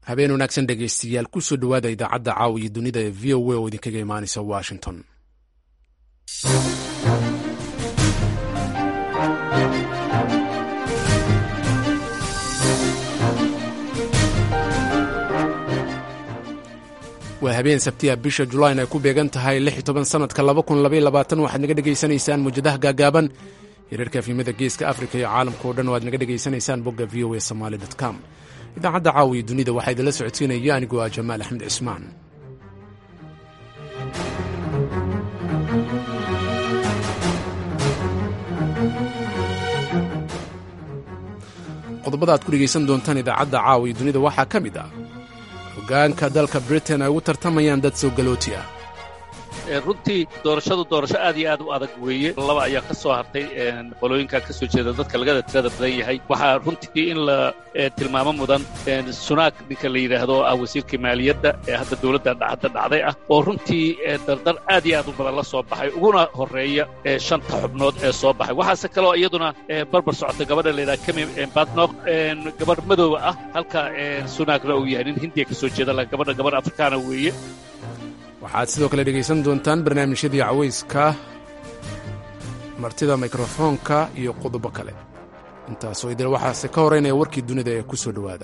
habeen wanaagsan dhegaystayaal kusoo dhowaada idaacadda caawa iyo dunida ee v o a oo idinkaga imaanaysa washington waa habeen sabtiya bisha julayn ay ku beegan tahay sanadka waxaad naga dhegaysanaysaan muwjadaha gaagaaban hirarka afimada geeska afrika iyo caalamka o dhan oo aad naga dhegaysanaysaan bogga v o a somaly com idaacadda caawiya dunida waxaa idinla socodsiinaya anigoo ah jamaal axmed cismaan qodobada aad ku dhegaysan doontaan idaacadda caawiya dunida waxaa ka mid ah hogaanka dalka britain ay ugu tartamayaan dad soo galooti ah runtii doorashadu doorasho aad iyo aad u adag weeye laba ayaa ka soo hartay qolooyinka ka soo jeeda dadka lagada tirada badan yahay waxaa runtii in la tilmaamo mudan sunaak ninka la yidhaahdo ah wasiirka maaliyadda ee hadda dowladda hadda dhacday ah oo runtii dardar aad iyo aad u badan la soo baxay uguna horreeya shanta xubnood ee soo baxay waxaase kaloo iyaduna barbar socota gabadha la yidhaha kemi badnok gabadh madooba ah halka sunaakna uu yahay nin hindiya ka soo jeeda gabadha gabadh afrikaana weeye waxaad sidoo kale dhegaysan doontaan barnaamijyadii cawayska martida mikrofoonka iyo qodobo kale intaasoo idil waxaase ka horeynaya warkii dunida ee ku soo dhowaada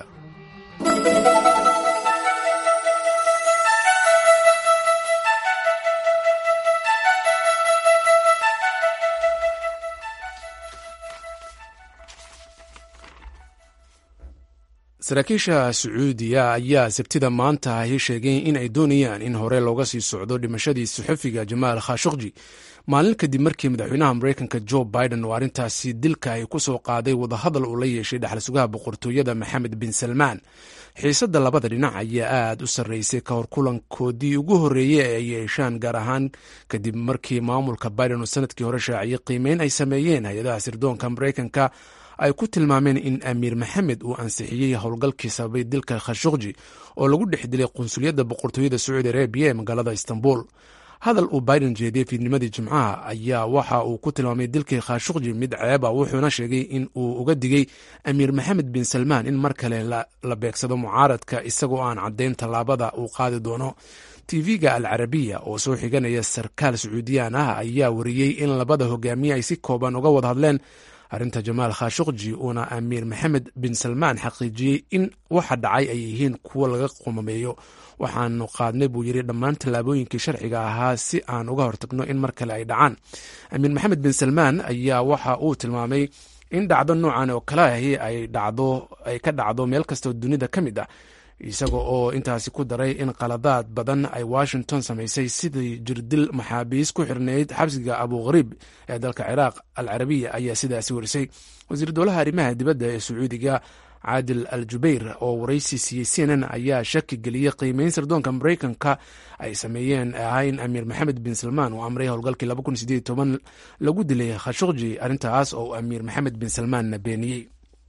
saraakiisha sacuudiya ayaa sabtida maanta ahi sheegay in ay doonayaan in hore looga sii socdo dhimashadii saxufiga jamaal khashukji maalin kadib markii madaxweynaha mareykanka jo biden oo arrintaasi dilka ay ku soo qaaday wadahadal uu la yeeshay dhexal sugaha boqortooyada maxamed bin salmaan xiisadda labada dhinac ayaa aad u sarreysay ka hor kulankoodii ugu horreeyey ee ay yeeshaan gaar ahaan kadib markii maamulka biden uu sanadkii hore shaaciyey qiimeyn ay sameeyeen hay-adaha sirdoonka mareykanka ay ku tilmaameen in amiir maxamed uu ansixiyey howlgalkii sababay dilka khashukji oo lagu dhex dilay qunsuliyadda boqortooyada sacuudi arabiya ee magaalada istanbul hadal uu biden jeediyey fiidnimadii jimcaha ayaa waxa uu ku tilmaamay dilkii khashukji mid ceeba wuxuuna sheegay in uu uga digay amiir maxamed bin salmaan in mar kale la beegsado mucaaradka isagoo aan caddayn tallaabada uu qaadi doono tv-ga al carabiya oo soo xiganaya sarkaal sacuudiyaan ah ayaa wariyey in labada hogaamiye ay si kooban uga wada hadleen arrinta jamaal khashukji uuna amiir maxamed bin salmaan xaqiijiyey in waxa dhacay ay yihiin kuwo laga qumameeyo waxaanu qaadnay buu yidhi dhammaan tallaabooyinkii sharciga ahaa si aan uga hortagno in mar kale ay dhacaan amiir maxamed bin salmaan ayaa waxa uu tilmaamay in dhacdo noocan oo kale ahi ay dhacdo ay ka dhacdo meel kastoo dunida ka mid ah isaga oo intaasi ku daray in qaladaad badan ay washington samaysay sidii jirdil maxaabiis ku xirnayd xabsiga abu khariib ee dalka ciraaq al carabiya ayaa sidaasi warisay wasiir dowlaha arrimaha dibadda ee sacuudiga caadil al jubayr oo waraysi siiyey c n n ayaa shaki geliyey qiimeyn sirdoonka mareykanka ay sameeyeen ahaa in amiir maxamed bin salmaan uu amray howlgalkii lagu dilay khashukji arrintaas oo amiir maxamed bin salmaanna beeniyey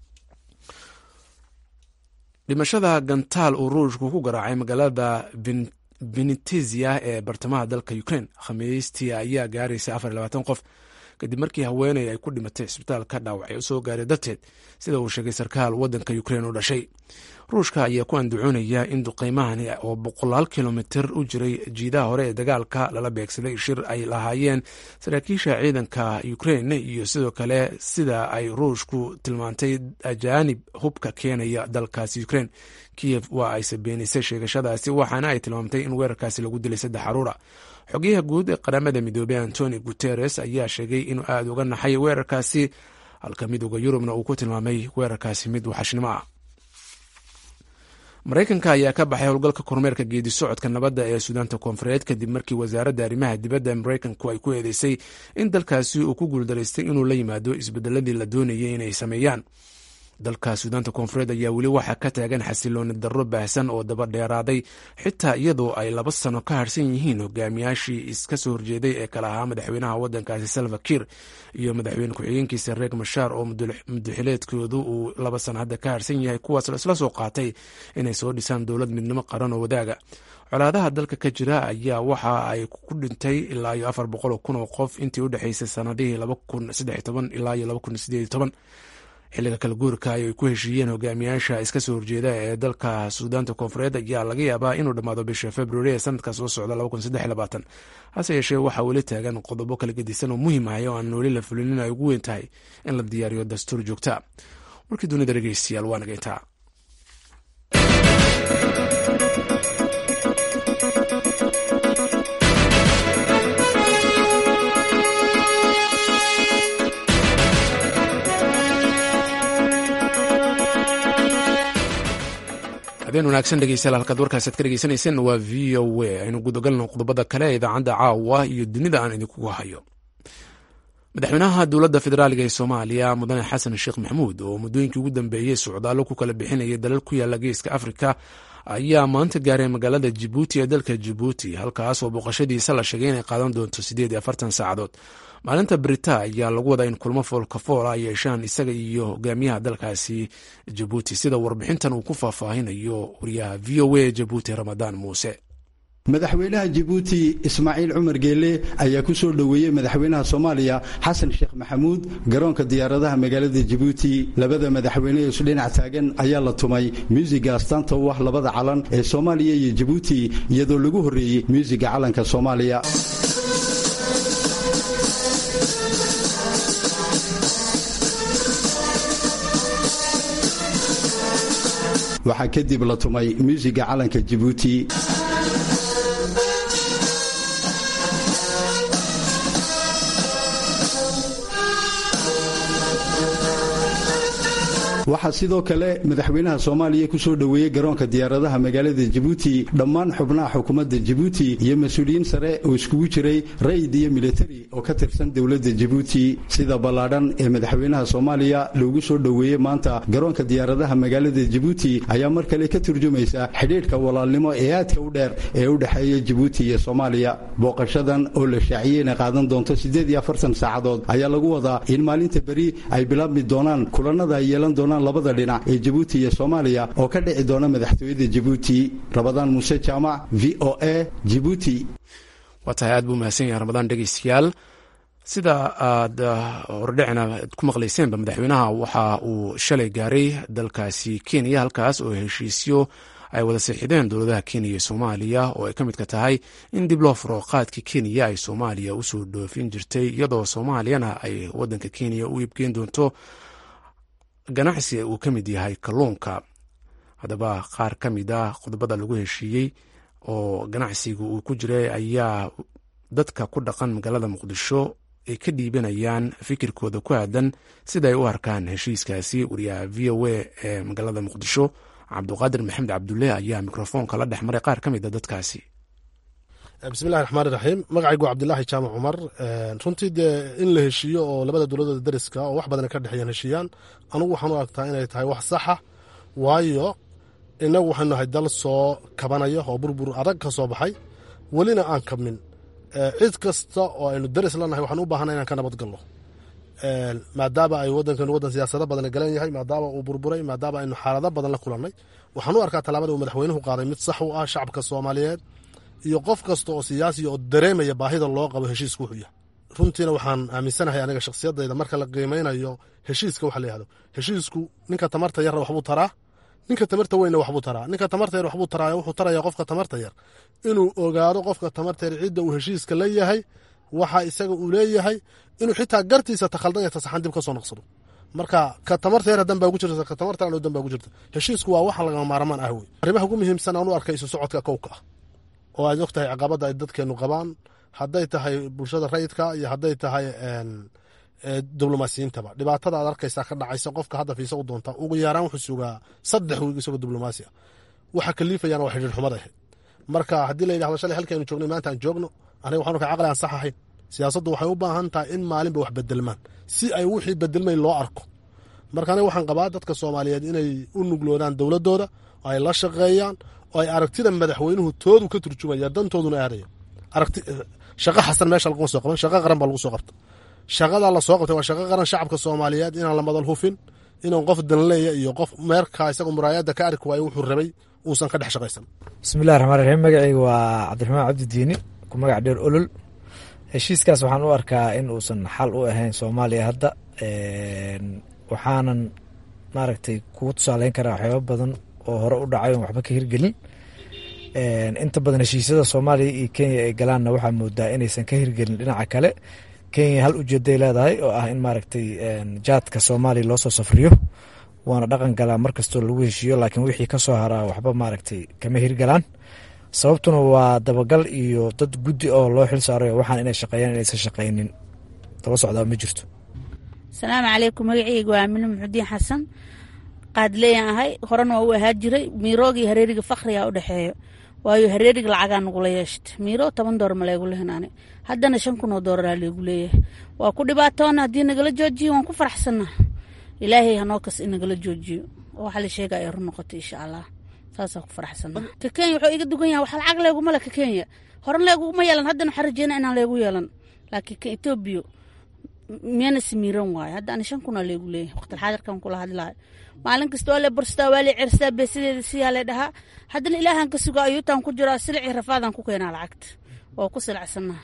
dhimashada gantaal uu ruushku ku garaacay magaalada venitezia ee bartamaha dalka ukraine khamiistii ayaa gaaraysa afar labaatan qof kadib markii haweeney ay ku dhimatay isbitaalka dhaawacay u soo gaaray darteed sida uu sheegay sarkaal waddanka ukraine u dhashay ruushka ayaa ku andacoonaya in duqeymahani oo boqolaal kilomitir u jiray jiidaha hore ee dagaalka lala beegsaday shir ay lahaayeen saraakiisha ciidanka ukraine iyo sidoo kale sida ay ruushku tilmaantay ajaanib hubka keenaya dalkaasi ukraine kiyev waa ayse beenisay sheegashadaasi waxaana ay tilmaamtay in weerarkaasi lagu dilay saddex caruura xogayaha guud ee qaramada midoobey antoni guteres ayaa sheegay inuu aada uga naxay weerarkaasi halka midooda yurubna uu ku tilmaamay weerarkaasi mid waxashnimo ah maraykanka ayaa ka baxay howlgalka kormeerka geedi socodka nabadda ee suudaanta koonfureed kadib markii wasaaradda arrimaha dibadda maraykanku ay ku eedeysay in dalkaasi uu ku guuldaraystay inuu la yimaado isbedeladii la doonayay inay sameeyaan dalka suudaanta koonfureed ayaa weli waxaa ka taagan xasilooni darro baahsan oo daba dheeraaday xitaa iyadoo ay laba sano ka harsan yihiin hogaamiyaashii iska soo horjeeday ee kale ahaa madaxweynaha waddankaasi salva kiir iyo madaxweyne ku-xigeenkiisa reeg mashaar oo mudaxileedkoodu uu laba sano hadda ka harsan yahay kuwaas isla soo qaatay inay soo dhisaan dowlad midnimo qaran oo wadaaga colaadaha dalka ka jira ayaa waxa ay ku dhintay ilaa iyo afar boqol kun oo qof intii u dhexeysay sanadihii laba kun saddex toban ilaa iyo laba kun sideed toban xilliga kala guurka ay ku heshiiyeen hogaamiyaasha iska soo horjeeda ee dalka suudaanta koonfureed ayaa laga yaabaa inuu dhammaado bisha februari ee sanadka soo socda hase yeeshee waxaa weli taagan qodobo kala gedisan oo muhiim ahay oo aan weli la fulinin ay ugu weyn tahay in la diyaariyo dastuur joogta warkii dunida dhegeystayaal waa nageyntaa habeen wanaagsan dhegeystayaal halkaad warkaasaad ka dhegeysaneyseen waa v o a aynu gudagalno qodobada kale ee idaacadda caawa iyo dunida aan idinkugu hayo madaxweynaha dowladda federaaliga ee soomaaliya mudane xasan sheekh maxamuud oo muddooyinkii ugu dambeeyey socdaallo ku kala bixinayay dalal ku yaala geeska afrika ayaa maanta gaaray magaalada jibuuti ee dalka jibuuti halkaas oo booqashadiisa la sheegay inay qaadan doonto siddeed iyo afartan saacadood maalinta brita ayaa lagu wadaa in kulmo foolkafoola ay yeeshaan isaga iyo hogaamiyaha dalkaasi jabuuti sida warbixintan uu ku faahfaahinayo wariyaha v o a jabuuti ramadaan muuse madaxweynaha jibuuti ismaaciil cumar geele ayaa ku soo dhoweeyey madaxweynaha soomaaliya xasan sheekh maxamuud garoonka diyaaradaha magaalada jibuuti labada madaxweyne ee isudhinac taagan ayaa la tumay muusiga astaanta u ah labada calan ee soomaaliya iyo jibuuti iyadoo lagu horreeyey muusiga calanka soomaaliya waxaa kadib la tumay muusiga calanka jibuuti waxaa sidoo kale madaxweynaha soomaaliya ku soo dhoweeyey garoonka diyaaradaha magaalada jibuuti dhammaan xubnaha xukuumadda jibuuti iyo mas-uuliyiin sare oo iskugu jiray ra'yid iyo militari oo ka tirsan dowladda jibuuti sida ballaadhan ee madaxweynaha soomaaliya loogu soo dhoweeyey maanta garoonka diyaaradaha magaalada jibuuti ayaa mar kale ka turjumaysa xidhiidhka walaalnimo ee aadka u dheer ee u dhexeeya jibuuti iyo soomaaliya booqashadan oo la shaaciyey inay qaadan doonto siddeed iyo afartan saacadood ayaa lagu wadaa in maalinta beri ay bilaabmi doonaan kulanada ay yeelan doonaan labada dhinac ee jibuuti iyo soomaaliya oo ka dhici doona madaxtooyada jibuuti rabadaan muuse jaamac v o a jibuuti waa tahay aad buu mahadsan yahay ramadaan dhegeystayaal sida aad hordhicina ku maqlayseenba madaxweynaha waxa uu shalay gaaray dalkaasi kenya halkaas oo heshiisyo ay wada siixideen dowladaha kenya iyo soomaaliya oo ay ka midka tahay in dib loo furo qaadka kenya ay soomaaliya usoo dhoofin jirtay iyadoo soomaaliyana ay wadanka kenya u iibgeyn doonto ganacsi uu ka mid yahay kalluunka haddaba qaar ka mid ah qodobada lagu heshiiyey oo ganacsiga uu ku jiray ayaa dadka ku dhaqan magaalada muqdisho ay ka dhiibanayaan fikirkooda ku aadan sida ay u arkaan heshiiskaasi wariyaha v o a ee magaalada muqdisho cabduqaadir maxamed cabdulle ayaa mikrofoonka la dhex maray qaar ka mid a dadkaasi bismillahi raxmaani raxiim magacaygu cabdilaahi jaamac cumar runtii dee in la heshiiyo oo labada dowladooda dariska oo wax badan ka dhexeeyaan heshiiyaan anugu waxaan u argtaa inay tahay wax saxa waayo inagu waxaynu nahay dal soo kabanaya oo burbur adag ka soo baxay welina aan kabmin cid kasta oo aynu daris lanahay waxaan u baahana inaan ka nabad galno maadaama ay wadankeenu wadan siyaasado badan galan yahay maadaama uu burburay maadaama aynu xaalado badan la kulannay waxaan u arkaa tallaabada uu madaxweynuhu qaaday mid sax u ah shacabka soomaaliyeed iyo qof kasta oo siyaasiya oo dareemaya baahida loo qabo heshiisku wuxuu yahay runtiina waxaan aaminsanahay aniga shakhsiyadayda marka la qiimeynayo heshiiska waxa la yihahdo heshiisku ninka tamarta yarna waxbuu taraa ninka tamarta weynna waxbuu taraa ninka tamarta yar waxbuu taraa wuxuu taraya qofka tamarta yar inuu ogaado qofka tamarta yar cidda uu heshiiska la yahay waxa isaga uu leeyahay inuu xitaa gartiisa takhaldan ya tasaxan dib ka soo noqsado marka ka tamarta yar dan baa ugu jirta ka tamarta yar dan baa ugu jirta heshiisku waa waxa lagama maarmaan ah wey arrimaha ugu muhiimsan aan u arkay isu socodka kowka ah oo aad og tahay caqabada ay dadkeenu qabaan hadday tahay bulshada rayidka iyo hadday tahay diblomaasiyiintaba dhibaatada aad arkaysaa ka dhacaysa qofka hadda fiisa u doonta ugu yaaraan wuxuu sugaa saddex wiig isagoo diblomaasi ah waxa kaliifayana waa xidhiir xumad ahayd marka haddii la yidhahdo shalay halkaynu joognay maanta aan joogno aniga waxaan arkaa caqli aan sax ahayn siyaasaddu waxay u baahan tahay in maalinba wax bedelmaan si ay wixii bedelmay loo arko marka aniga waxaan qabaa dadka soomaaliyeed inay u nugloodaan dowladooda oo ay la shaqeeyaan oo ay aragtida madaxweynuhu toodu ka turjumaya dantooduna aadaya aragti shaqo xasan meesha laguma soo qaban shaqo qaran baa lagu soo qabta shaqadaa la soo qabtay waa shaqo qaran shacabka soomaaliyeed inaan la madal hufin inaan qof danleeya iyo qof meerka isaga muraayadda ka arki waayo wuxuu rabay uusan ka dhex shaqaysan bismillahi raxmaan raxiim magacayga waa cabdiraxmaan cabdidiini ku magac dheer olol heshiiskaas waxaan u arkaa in uusan xal u ahayn soomaaliya hadda waxaanan maaragtay kugu tusaaleyn karaa waxyaaba badan oo hore u dhacay oon waxba ka hirgelin inta badan heshiisyada soomaaliya iyo kenya ay galaanna waxaa moodaa inaysan ka hirgelin dhinaca kale kenya hal ujeeday leedahay oo ah in maaragtay jaadka soomaaliya loo soo safriyo waana dhaqan galaa mar kastoo lagu heshiiyo laakiin wixii kasoo haraa waxba maaragtay kama hirgalaan sababtuna waa dabagal iyo dad guddi oo loo xil saaray waxaan inay shaqeeyaan inaysan shaqaynin daba socdaa ma jirto asalaamu calaykum magaceyga waa amine muxudiin xasan qaadleeyaan ahay horena waa u ahaa jiray miirooga iyo hareeriga fakriga u dhexeeyo waayo hareeriga lacagaa nagula yeeshta miiro toban door ma leegu lehnane haddana shan kun oo dooraraa leegu leeyahay waa ku dhibaatoona haddii nagala joojiyo waan ku faraxsana ilaahay hanoo kas inagala joojiyo oo waxa la sheega ay run noqoto insha allah saasaan ku faraxsana ka kenya wuxuu iga dugan yahay wax lacag leeguma le ka kenya horan leeguma yeelan haddana waxaan rajeyna inaan leegu yeelan laakiin ka etoobiya miyana simiiran waayo hadda ani shan kunaa leegu leeyahay waqtilxaadirkan kula hadlahay maalin kasta waa le burstaa waa le cerstaa beesideeda siyaa le dhahaa haddana ilaahan ka suga ayuutaan ku jiraa silicii rafaadaan ku keenaa lacagta waa ku silacsanaa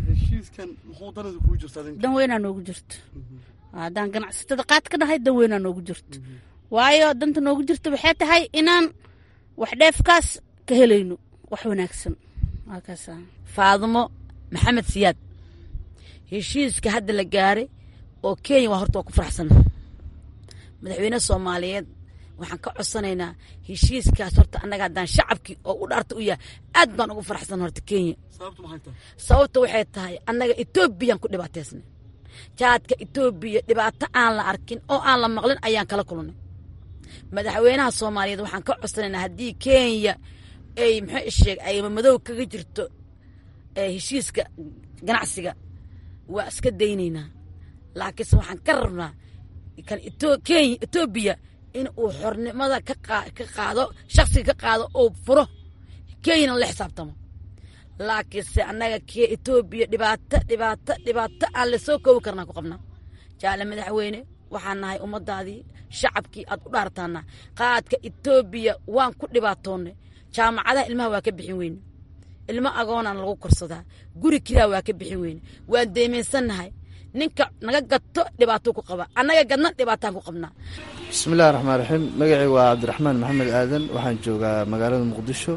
dan weynaa noogu jirto haddaan ganacsatada qaad ka dhahay dan weynaa noogu jirto waayo danta noogu jirto waxay tahay inaan wax dheefkaas ka helayno wax wanaagsan waakaas faadumo maxamed siyaad heshiiska hadda la gaaray oo kenya waa horta waa ku faraxsana madaxweyne soomaaliyeed waxaan ka codsanaynaa heshiiskaas horta annaga haddaan shacabkii oo u dhaarta u yahay aad baan ugu faraxsan horta kenya sababta waxay tahay annaga etoobiyaan ku dhibaataysnay jaadka etoobiya dhibaato aan la arkin oo aan la maqlin ayaan kala kulnay madaxweynaha soomaaliyeed waxaan ka codsanaynaa haddii kenya ay muxuu sheeg ay madow kaga jirto heshiiska ganacsiga waa iska daynaynaa laakiinse waxaan ka rabnaa kan kenya etoobiya in uu xornimada ka qaado shaksiga ka qaado oo furo kenyana la xisaabtamo laakiinse annaga kee etoobiya dhibaato dhibaato dhibaato aan lasoo koobi karnaa ku qabnaa jaale madaxweyne waxaan nahay ummadaadii shacabkii aad u dhaartaana qaadka etoobiya waan ku dhibaatoonnay jaamacadaha ilmaha waa ka bixin weyne ilmo agoonaan lagu korsadaa guri kiraa waa ka bixin weyne waan deemaysannahay ninka naga gato dhibaato ku qaba annaga gadna dhibaataan ku qabnaa bismillahi raxmaan raxiim magacii waa cabdiraxmaan maxamed aadan waxaan joogaa magaalada muqdisho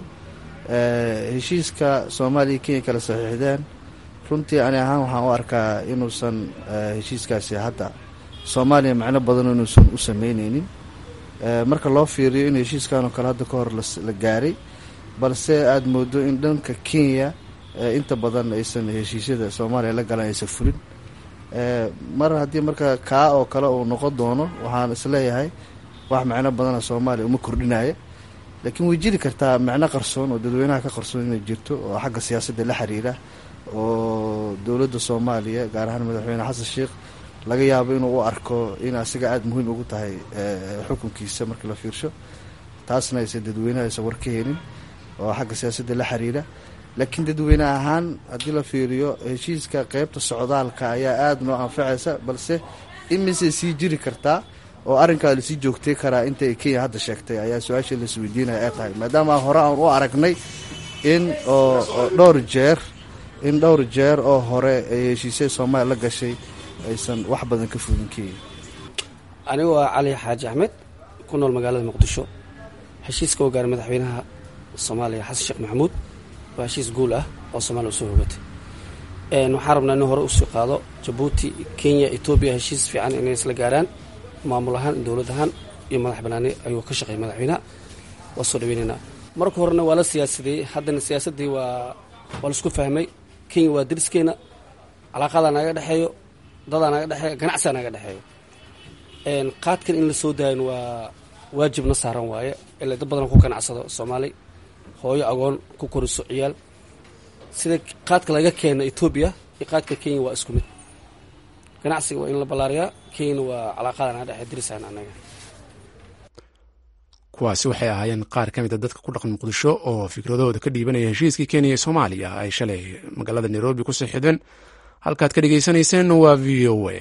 heshiiska soomaaliya kenya kala saxiixdeen runtii ani ahaan waxaan u arkaa inuusan heshiiskaasi hadda soomaaliya macno badan inuusan u sameyneynin marka loo fiiriyo in heshiiskanoo kale hadda ka hor la gaaray balse aada moodo in dhanka kenya inta badan aysan heshiisyada soomaaliya la galan aysan fulin mar haddii marka kaa oo kale uu noqon doono waxaan isleeyahay wax macno badana soomaaliya uma kordhinaya laakiin way jiri kartaa macno qarsoon oo dadweynaha ka qarsoon inay jirto oo xagga siyaasadda la xiriira oo dowladda soomaaliya gaar ahaan madaxweyne xasan sheikh laga yaabo inuu u arko in asiga aada muhiim ugu tahay xukunkiisa markii la fiirsho taasna aysan dadweynaha aysan war ka helin oo xagga siyaasadda la xiriira laakiin dadweyne ahaan haddii la fiiriyo heshiiska qeybta socdaalka ayaa aada noo anfacaysa balse imisay sii jiri kartaa oo arrinkaa lasii joogtay karaa intay kenya hadda sheegtay ayaa su-aasha laisweydiinaya ay tahay maadaama hore aan u aragnay in oo dhowr jeer in dhowr jeer oo hore ay heshiisya soomaaliya la gashay aysan wax badan ka fulin kenya anigu waa cali xaaji axmed ku nool magaalada muqdisho heshiiska oo gaaray madaxweynaha soomaaliya xasan sheekh maxamuud waa heshiis guul ah oo soomaaliya usoo hogatay waxaan rabnaa in hore usii qaado jabuuti kenya etoobiya heshiis fiican inay isla gaaraan maamul ahaan dowlad ahaan iyo madax banaani ayuu ka shaqeeyay madaxweynaha waa soo dhaweynaynaa marka horena waa la siyaasadeeyey haddana siyaasaddii waa waa laisku fahmay kenya waa dariskeena calaaqadaa naga dhexeeyo dadaa naga dhexeeyo ganacsigaa naga dhexeeyo qaadkan in la soo daayan waa waajibna saaran waaye ilaa dad badan ku ganacsado soomaali hooyo agoon ku koriso ciyaal sida qaadka laga keena etoobiya iyo qaadka kenya waa isku mid ganacsiga waa in la ballaariyaa kenyana waa calaaqada naga dhexe dirisaan annaga kuwaasi waxay ahaayeen qaar ka mid a dadka ku dhaqan muqdisho oo fikradahooda ka dhiibanaya heshiiskii kenya iyo soomaaliya ay shalay magaalada nairobi ku sixideen halkaad ka dhegeysaneyseen waa v o a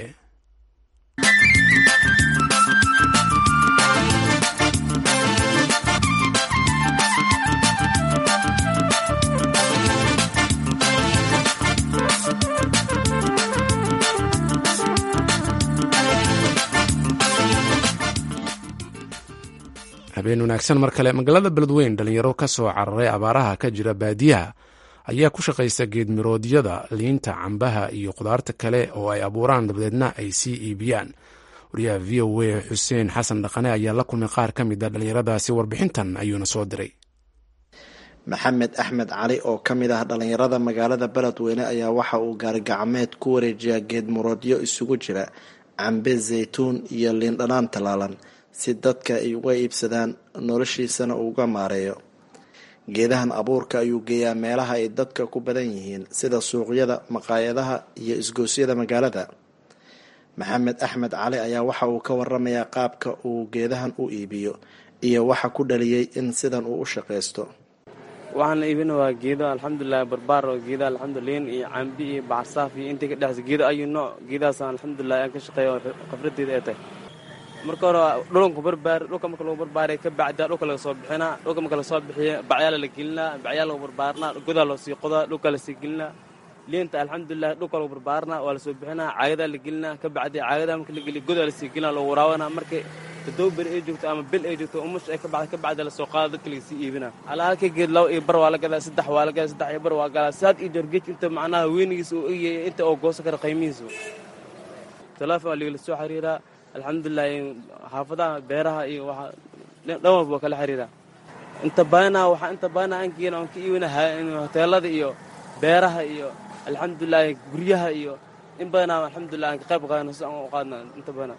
habeen wanaagsan mar kale magaalada beledweyn dhalinyaro ka soo cararay abaaraha ka jira baadiyaha ayaa ku shaqaysta geedmiroodyada liinta cambaha iyo khudaarta kale oo ay abuuraan dabadeedna ay sii iibiyaan wariyaha v o a xuseen xasan dhaqane ayaa la kulmay qaar ka mid a dhalinyaradaasi warbixintan ayuuna soo diray maxamed axmed cali oo ka mid ah dhalinyarada magaalada beledweyne ayaa waxa uu gaarigacmeed ku wareejiyaa geedmuroodyo isugu jira cambe zaytuun iyo liindhanaan tallaalan si dadka ay uga iibsadaan noloshiisana uuga maareeyo geedahan abuurka ayuu geeyaa meelaha ay dadka ku badan yihiin sida suuqyada maqaayadaha iyo isgoosyada magaalada maxamed axmed cali ayaa waxa uu ka waramayaa qaabka uu geedahan u iibiyo iyo waxa ku dhaliyey in sidan uu u shaqaysto waxaan iibina waa geedo alxamdulilah barbaar oo geeda alxamduliin iyo cambi iyo bacarsaaf iyo intii ka dhexaysa geedo ayuu nooc geedahaas alxamdulilah aan ka shaqeeya oo khafradeeda ay tahay marka hore dhulunku barbaar dhulka marka lagu barbaaray ka bacdaa dhulka laga soo bixinaa dhulka marka lasoo bixiya bacyaala la gelinaa bacyaa lagu barbaarnaa godaa loo sii qodaa dhulka lasii gelinaa liinta alxamdulilah dhulka lagu barbaarnaa waa lasoo bixinaa caagadaa la gelinaa ka bacdii caagadaa marka la geliya godaa lasii gelinaa lagu waraabanaa marka todoba beri ay joogto ama bil ay joogto umush ay ka bacda ka bacda lasoo qaada dadka lagasii iibinaa alaa halka geed laba iyo bar waa la gadaa saddex waa la gadaa saddex iyo bar waa galaa saad iyo jorgeej inta macnaha weynigiisa uu egyahay inta oo goosan kara qiimihiisa teleefon waa ligala soo xiriiraa alxamdulilah xaafadaha beeraha iyo waa dhan walba waa kala xiriiraa inta badanaa waxaa inta badanaa aan geena aan ka iibina hoteelada iyo beeraha iyo alxamdulilah guryaha iyo in badanaa alxamdulilah aan ka qayb qaadana si aan u qaadna inta badanaa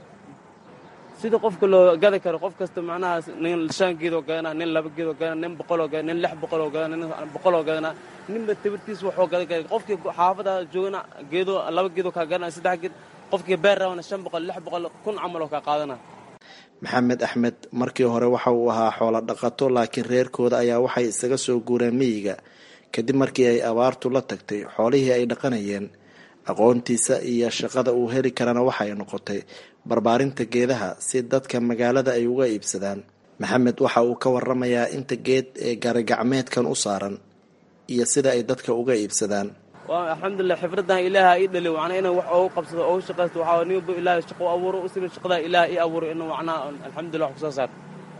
sida qofka loo gadi karo qof kasta macnaha nin shan geedoo gadanaa nin laba geedoo gadanaa nin boqoloo gadanaa nin lix boqoloo gadanaa nin boqoloo gadanaa ninba tabirtiis waxuu gadi kara qofkii xaafada joogana geedoo laba geedoo kaa gadanaa saddex geed qofkii beer rabana shan boqol lix boqol kun camal oo kaa qaadana maxamed axmed markii hore waxa uu ahaa xoolo dhaqato laakiin reerkooda ayaa waxay isaga soo guureen miyiga kadib markii ay abaartu la tagtay xoolihii ay dhaqanayeen aqoontiisa iyo shaqada uu heli karana waxay noqotay barbaarinta geedaha si dadka magaalada ay uga iibsadaan maxamed waxa uu ka waramayaa inta geed ee gaarigacmeedkan u saaran iyo sida ay dadka uga iibsadaan alxamdulilah xifradan ilaaha ii dhali macnaa inaan wax oogu qabsado oogu shaqaysto waxaa nin walba ilaahay shaqo u abuuro u simin shaqadaa ilaaha ii abuuro inuu macnaa alxamdulilah wax kusoo saarto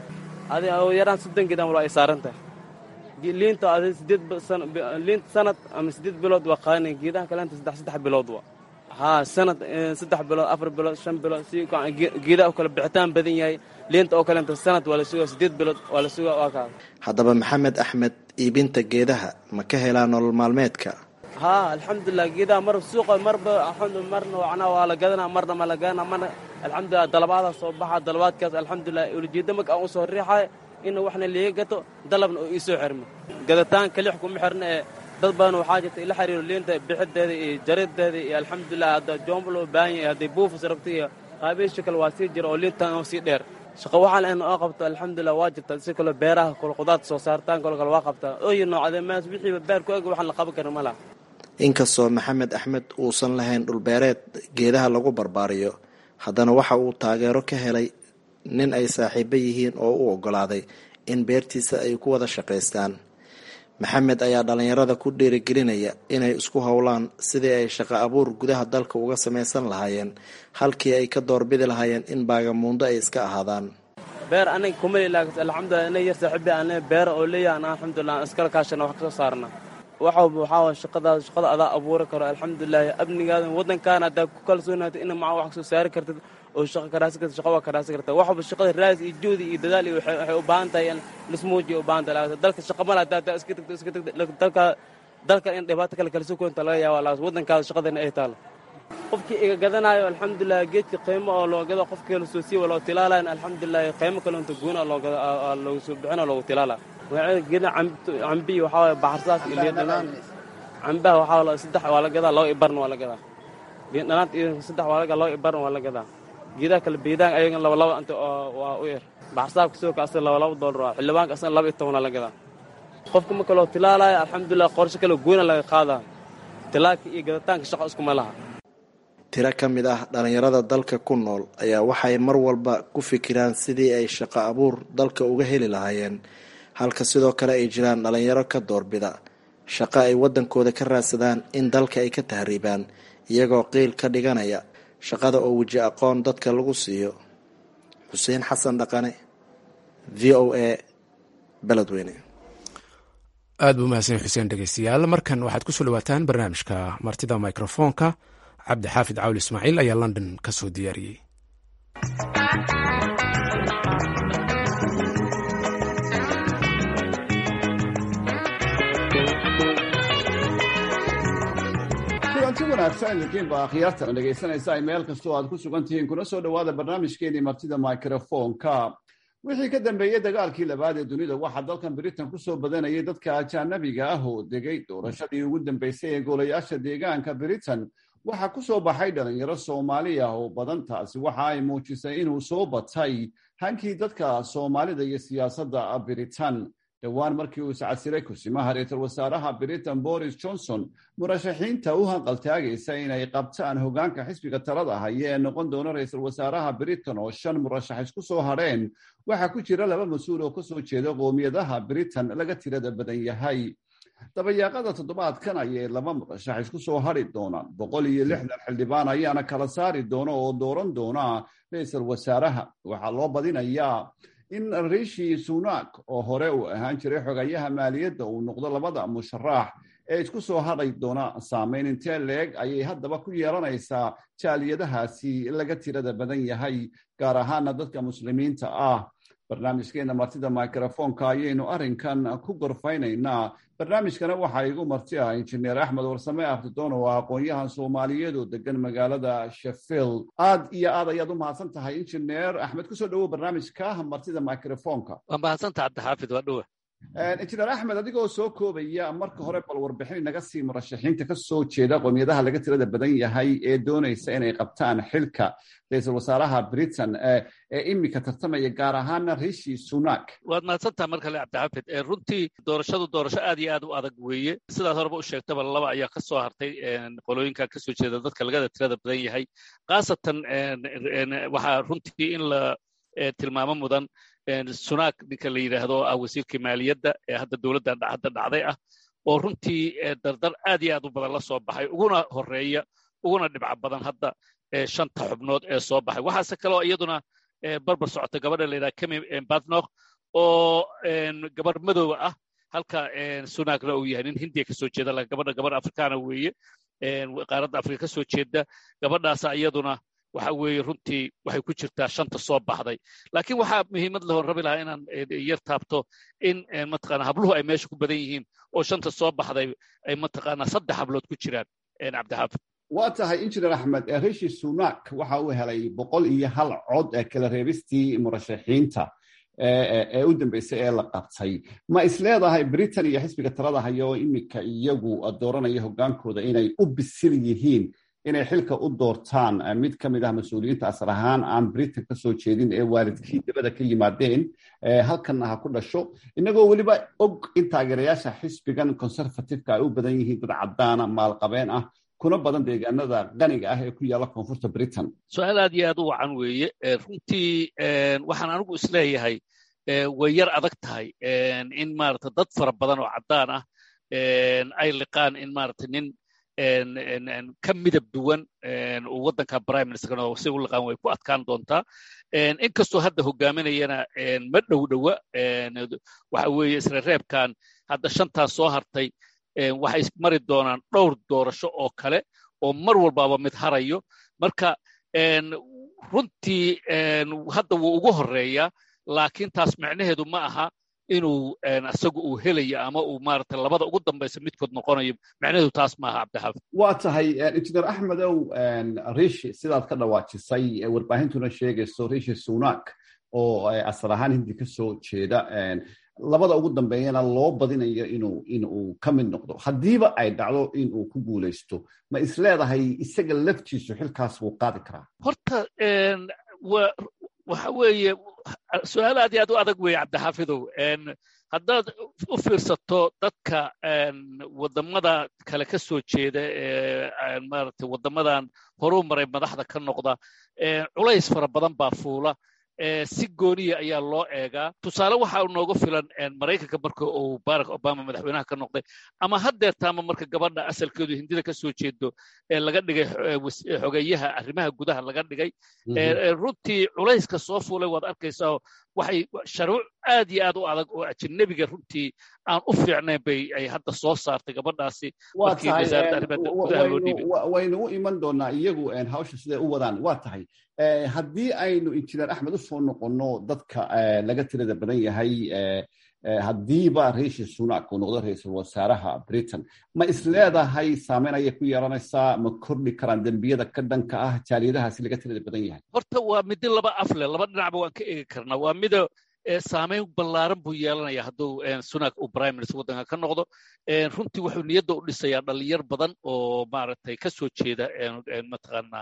adi yaraan soddon geedaan wala ay saaran tahay liinta adi sideed liinta sanad ama sideed bilood waa qaadanay geedaha kaleenta saddex saddex bilood wa haa sanad saddex bilood afar bilood shan bilood si geedaha kale bixitaan badan yahay liinta oo kaleenta sanad waa la sugaa sideed bilood waa la sugaa waa kaa haddaba maxamed axmed iibinta geedaha ma ka helaa nolol maalmeedka haa alxamdulilah geedaha mar suuqa marba marna macnaa waa la gadanaa marna ma la gadanaa marna alxamdulilah dalabaada soo baxa dalabaadkaas alxamdulilah ulijeeda marka aan usoo riixayo ina waxna liiga gato dalabna oo iisoo xirmo gadataan kalix kuma xirna ee dad badan waxaa jirta ila xiriiro liinta bixideeda iyo jarideeda iyo alxamdulilah hadda joomba loo baahan yahay hadday buufis rabto iyo qaabeysha kale waa sii jira oo liintan oo sii dheer shaqo waxaa lahayn oo qabto alxamdulilah waa jirta si kale beeraha kale qudaarta soo saartaan kale kale waa qabtaa ooyi noocdee maas wixiiba beer ku eg waxaan la qaban karin ma laha inkastoo maxamed axmed uusan lahayn dhulbeereed geedaha lagu barbaariyo haddana waxa uu taageero ka helay nin ay saaxiibo yihiin oo u oggolaaday in beertiisa ay ku wada shaqaystaan maxamed ayaa dhallinyarada ku dhiirigelinaya inay isku howlaan sidii ay shaqo abuur gudaha dalka uga samaysan lahaayeen halkii ay ka doorbidi lahaayeen in baagamuundo ay iska ahaadaan beer aniga kuma ilaagas alxamdulilah ina yar saaxiibi aan beera oo leeyahan alxamdulilah aan iskala kaashana wax kasoo saarna waxa waxaa waay shaqadaas shaqada adaa abuuri karo alxamdulilah amnigaada waddankaana haddaa ku kalsoonaata ina maca wax kasoo saari kartid oo shaqo karaasi karta shaqa waa karaasi karta waxba shaqada raas iyo joodi iyo dadaal iyo waxay u baahan tahay in lismuujiya u baahan tahay dalka shaqa mala haddaa haddaa iska tagto iska tagto dalka dalka in dhibaato kale kala soo koonta laga yaaba laas waddankaada shaqadana ay taalo qofkii iga gadanayo alxamdulilah geedka qiimo oo loo gado qofkii lasoo siiwa loo tilaalayan alxamdulilah qiimo kale inta goona loo gado loogu soo bixina loogu tilaalaa geeda cambi waxaa waye baxarsaas iyo liindhanaan cambaha waxaa la saddex waa la gadaa laba ibarna waa la gadaa liindhanaanta iyo saddex waa la gadaa laba ibarna waa la gadaa geedaha kale beedaan ayagan laba laba inta waa u yar baxarsaabka sidoo kale asaga laba laba doolar waa xildhibaanka asagana laba iyo tobanaa la gadaa qofka marka loo tilaalayo alxamdulilah qorshe kale goona laga qaadaa tilaalka iyo gadataanka shaqo iskuma laha tiro ka mid ah dhallinyarada dalka ku nool ayaa waxay mar walba ku fikiraan sidii ay shaqo abuur dalka uga heli lahaayeen halka sidoo kale ay jiraan dhallinyaro ka doorbida shaqo ay waddankooda ka raadsadaan in dalka ay ka tahriibaan iyagoo qiil ka dhiganaya shaqada oo weji aqoon dadka lagu siiyo xuseen xasan dhaqane v o a beledweyne aad buu mahadsan xuseen dhegeystayaal markan waxaad ku soo dhawaataan barnaamijka martida mikrofoonka cabdi xaafid cawli ismaaciil ayaa london ka soo diyaariyey kulanti wanaagsan idinkiin baa akhyaartana dhegaysanaysa ay meel kastoo aad ku sugan tihiin kuna soo dhowaada barnaamijkeenii martida mikrofoonka wixii ka dambeeyey dagaalkii labaad ee dunida waxaa dalkan britain ku soo badanayay dadka ajaanabiga ah oo degay doorashadii ugu dambeysay ee golayaasha deegaanka britain waxaa ku soo baxay dhalinyaro soomaali ah oo badan taasi waxa ay muujisay inuu soo batay hankii dadka soomaalida iyo siyaasadda britain dhowaan markii uu iscasiray kusimaha ra-iisul wasaaraha britain boris johnson murashaxiinta u hanqaltaagaysa inay qabtaan hogaanka xisbiga talada haya ee noqon doona ra-iisul wasaaraha britain oo shan murashax isku soo hadheen waxaa ku jira laba mas-uul oo kasoo jeeda qoomiyadaha britain laga tirada badan yahay dabayaaqada toddobaadkan ayay laba murashax isku soo hadri doonaan boqol iyo lixdan xildhibaan ayaana kala saari doona oo dooran doona ra-iisul wasaaraha waxaa loo badinayaa in rishi sunak oo hore uu ahaan jiray xogayaha maaliyadda uu noqdo labada musharax ee isku soo hadhay doona saameyn intee leeg ayay haddaba ku yeelanaysaa jaaliyadahaasi laga tirada badan yahay gaar ahaana dadka muslimiinta ah barnaamijkeena martida microfoonka ayaynu arrinkan ku gorfaynaynaa barnaamijkana waxaa igu marti ah injineer axmed warsame aftidoon oo ah aqoon-yahan soomaaliyeed oo degan magaalada sheffield aad iyo aad ayaad u mahadsan tahay injineer axmed kusoo dhawow barnaamijka martida microfoonka waa mahadsantaha cabdixaafid waa dhowa injineer axmed adigoo soo koobaya marka hore bal warbixin naga sii murashaxiinta ka soo jeeda qoomiyadaha laga tirada badan yahay ee doonaysa inay qabtaan xilka ra-iisul wasaaraha britain ee imika tartamaya gaar ahaana rishi sunak waad mahadsantaha mar kale cabdixaafid runtii doorashadu doorasho aad iyo aad u adag weeye sidaad horeba u sheegtaba laba ayaa ka soo hartay qolooyinka kasoo jeeda dadka lagada tirada badan yahay khaasatan waxaa runtii in la tilmaamo mudan sunak ninka la yidhaahdo ah wasiirka maaliyadda ee hadda dowladdan hadda dhacday ah oo runtii dardar aad iyo aad u badan la soo baxay uguna horeeya uguna dhibca badan hadda shanta xubnood ee soo baxay waxaase kaloo iyaduna barbar socota gabadha la yidhaha kemi badnok oo gabar madooba ah halka sunakna uu yahay nin hindiya kasoo jeeda gabadha gabar afrikaana weeye qaaradda afrika kasoo jeeda gabadhaasa iyaduna waxa weeye runtii waxay ku jirtaa shanta soo baxday laakiin waxaa muhiimad lahon rabi lahaa inaan yar taabto in mataqaana habluhu ay meesha ku badan yihiin oo shanta soo baxday ay mataqaana saddex hablood ku jiraan cabdixaafid waa tahay injineer axmed rishi sunak waxa uu helay boqol iyo hal cod ee kala reebistii murashaxiinta ee u dambeysay ee la qabtay ma isleedahay britain iyo xisbiga talada haya oo imika iyagu dooranaya hogaankooda inay u bisil yihiin inay xilka u doortaan mid ka mid ah mas-uuliyiinta asal ahaan aan britain ka soo jeedin ee waalidkii dabada ka yimaadeen halkanna ha ku dhasho inagoo weliba og in taageerayaasha xisbigan conservativeka ay u badan yihiin dad caddaana maalqabeen ah kuna badan deegaanada qaniga ah ee ku yaalla koonfurta britain su-aal aad iyo aad u wacan weeye runtii waxaan anigu isleeyahay way yar adag tahay in maarata dad fara badan oo caddaan ah ay liqaan in maarata nin ka midab duwan uu waddanka prime ministerkana si u liqaan way ku adkaan doontaa inkastoo hadda hogaaminayana ma dhow dhowa waxa weeye isla reebkan hadda shantaas soo hartay waxay mari doonaan dhowr doorasho oo kale oo mar walbaaba mid harayo marka runtii hadda wuu ugu horeeyaa laakiin taas micnaheedu ma aha inuu isagu uu helayo ama uu maarata labada ugu dambaysa midkood noqonayo micnaheedu taas maaha cabdixaafid waa tahay injineer axmedow rishi sidaad ka dhawaajisay warbaahintuna sheegayso rishi sunak oo asal ahaan hindi ka soo jeeda labada ugu dambeeyana loo badinayo inuu inuu ka mid noqdo haddiiba ay dhacdo inuu ku guulaysto ma isleedahay isaga laftiisu xilkaas wuu qaadi karaa horta waxa weeye su-aal aad iyo aad u adag weeye cabdixaafidow haddaad u fiirsato dadka waddamada kale ka soo jeeda ee maaragtay waddamadan horuu maray madaxda ka noqda culays fara badan baa fuula si gooniya ayaa loo eegaa tusaale waxa nooga filan maraykanka marka uu barack obama madaxweynaha ka noqday ama haddeertaama marka gabadha asalkeedu hindida ka soo jeedo ee laga dhigay xogeyaha arrimaha gudaha laga dhigay runtii culayska soo fuulay waad arkaysaa waxay sharuuc aad iyo aad u adag oo ajanabiga runtii aan u fiicnayn bay ay hadda soo saartay gabadhaasi waa markii tahay wasaaradda arrimaha gudaha loo dhiibay waynu u iman doonaa iyagu hawsha siday u wadaan waa tahay haddii aynu injineer axmed u soo noqonno dadka laga tirada badan yahay haddiiba riishi sunak uu noqdo ra-iisul wasaaraha britain ma isleedahay saameyn ayay ku yeelanaysaa ma kordhi karaan dembiyada ka dhanka ah jaaliyadahaasi laga tirada badan yahay horta waa midi laba af leh laba dhinacba waan ka eegi karnaa waa mida saameyn ballaaran buu yeelanaya hadduu sunak uu prime minister waddanka ka noqdo runtii wuxuu niyadda u dhisayaa dhalinyar badan oo maaragtay ka soo jeeda mataqaanaa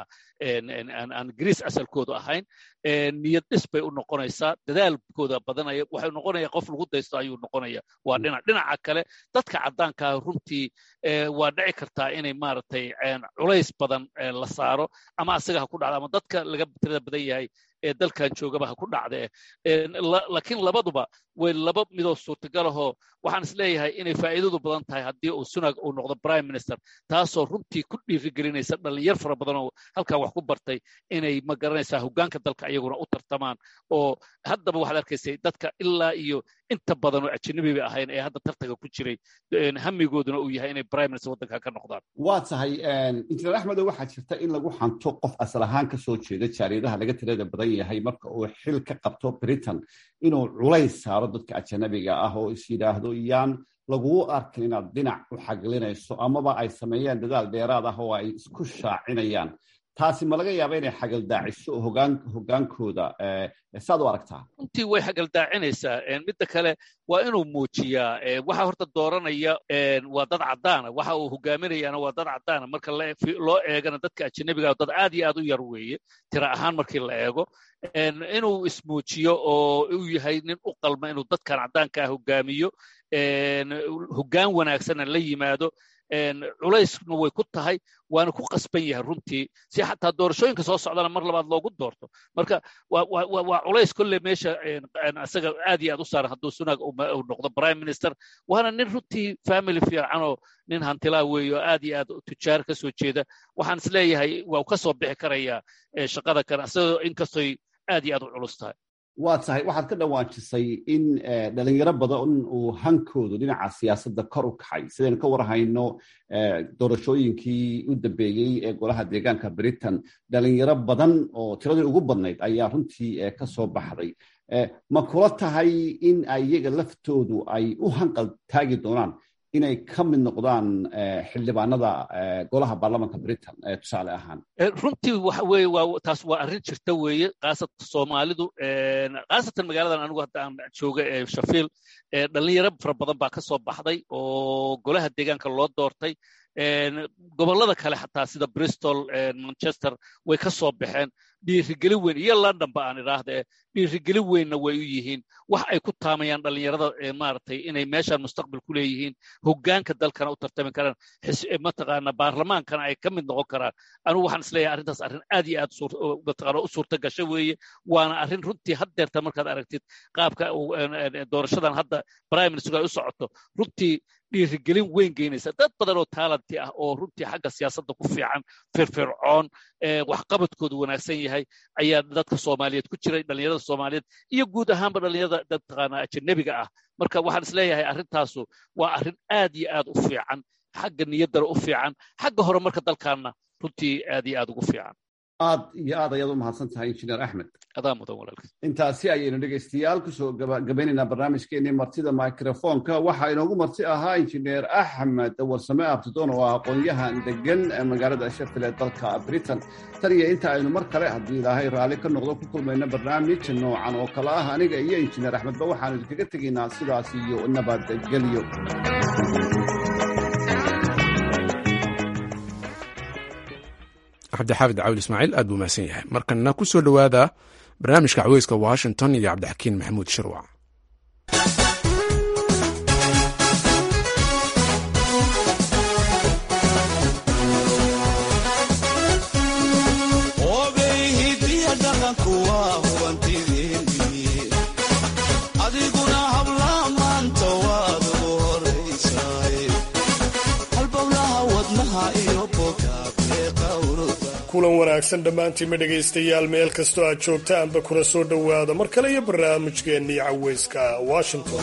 aan greece asalkoodu ahayn niyad dhis bay u noqonaysaa dadaalkooda badanaya waxay noqonaya qof lagu daysto ayuu noqonaya waa dhinac dhinaca kale dadka caddaankaa runtii waa dhici kartaa inay maaragtay culays badan la saaro ama asaga ha ku dhacdo ama dadka laga tirada badan yahay ee dalkan joogaba ha ku dhacde laakiin labaduba way laba midoo suurtagal ahoo waxaan is leeyahay inay faa'iidadu badan tahay haddii uu sunag uu noqdo prime minister taasoo runtii ku dhiirigelinaysa dhalinyar fara badan oo halkaa wax ku bartay inay ma garanaysaa hoggaanka dalka iyaguna u tartamaan oo haddaba waxaad arkaysay dadka ilaa iyo inta badan oo ajanabiba ahayn ee hadda tartanka ku jiray hamigooduna uu yahay inay prime minister waddanka ka noqdaan waa tahay injineer axmedo waxaa jirta in lagu xanto qof asal ahaan ka soo jeeda jaaliyadaha laga tirada badan yahay marka uu xil ka qabto britain inuu culays saaro dadka ajanabiga ah oo is yidhaahdo yaan laguu arkin inaad dhinac u xaglinayso amaba ay sameeyaan dadaal dheeraad ah oo ay isku shaacinayaan taasi ma laga yaaba inay xagaldaaciso hoggaankooda saad u aragtaa runtii way xagaldaacinaysaa midda kale waa inuu muujiyaa waxa horta dooranaya waa dad caddaana waxa uu hogaaminayaana waa dad caddaana marka loo eegana dadka ajanabiga dad aad iyo aad u yar weeye tira ahaan markii la eego inuu ismuujiyo oo uu yahay nin u qalma inuu dadkan caddaankaa hogaamiyo hoggaan wanaagsanna la yimaado culeyskuna way ku tahay waana ku qasban yahay runtii si xataa doorashooyinka soo socdana mar labaad loogu doorto marka waa culays kolle meesha isaga aad iyo aad u saaran hadduu sunag uu noqdo prime minister waana nin runtii family fiicanoo nin hantilaa weeyo aad iyo aad tujaar ka soo jeeda waxaan is leeyahay waa ka soo bixi karayaa shaqada kan isagoo inkastoy aad iyo aad u culus tahay waa tahay waxaad ka dhawaajisay in dhalinyaro badan uu hankoodu dhinaca siyaasadda kor u kaxay sidaynu ka warhayno doorashooyinkii u dambeeyey ee golaha deegaanka britain dhalinyaro badan oo tiradii ugu badnayd ayaa runtii ka soo baxday ma kula tahay in iyaga laftoodu ay u hanqal taagi doonaan inay ka mid noqdaan xildhibaanada golaha baarlamanka britain tusaale ahaan runtii waxa weeye waa taas waa arrin jirta weeye khaasatan soomaalidu khaasatan magaaladan anigu hadda aan jooga ee shafiil dhalinyaro fara badan baa ka soo baxday oo golaha deegaanka loo doortay gobollada kale xataa sida bristol manchester way ka soo baxeen dhiirigelin weyn iyo london ba aan idhaahde dhiirigelin weynna way u yihiin wax ay ku taamayaan dhalinyarada maaragtay inay meeshaan mustaqbal ku leeyihiin hoggaanka dalkana u tartami karaan mataqaana baarlamaankana ay ka mid noqon karaan anigu waxaan isleeyahay arrintaas arrin aad iyo aad mataqaana u suurta gasho weeye waana arrin runtii haddeerta markaad aragtid qaabka doorashadan hadda prime minister ay u socoto runtii dhiirigelin weyn geynaysa dad badan oo taalanti ah oo runtii xagga siyaasadda ku fiican firfircoon waxqabadkoodu wanaagsan yahay ayaa dadka soomaaliyeed ku jiray dhalinyarada soomaaliyeed iyo guud ahaanba dhalinyarada mataqaana ajanabiga ah marka waxaan isleeyahay arrintaasu waa arrin aad iyo aad u fiican xagga niyaddana u fiican xagga horumarka dalkaanna runtii aad iyo aad ugu fiican aad iyo aad ayaad u mahadsan tahay injineer axmed adaa mudan walaalka intaasi ayaynu dhegaystayaal kusoo gabaynaynaa barnaamijkeenii martida microfonka waxaa inoogu marti ahaa injineer axmed warsame abtidoon oo ah aqoon-yahan degan magaalada sheffield ee dalka britain tan iyo inta aynu mar kale haddii ilaahay raalli ka noqdo ku kulmayno barnaamij noocan oo kale ah aniga iyo injineer axmedba waxaanu idinkaga tegaynaa sidaas iyo nabadgelyo cabdixaafid cawil ismaaciil aad buu mahadsan yahay markana ku soo dhowaada barnaamijka caweyska washington iyo cabdixakiin maxamuud shirwac kulan wanaagsan dhammaantiinma dhegaystayaal meel kastoo aad joogtaanba kuna soo dhowaada mar kale iyo barnaamijkeennii caweyska washington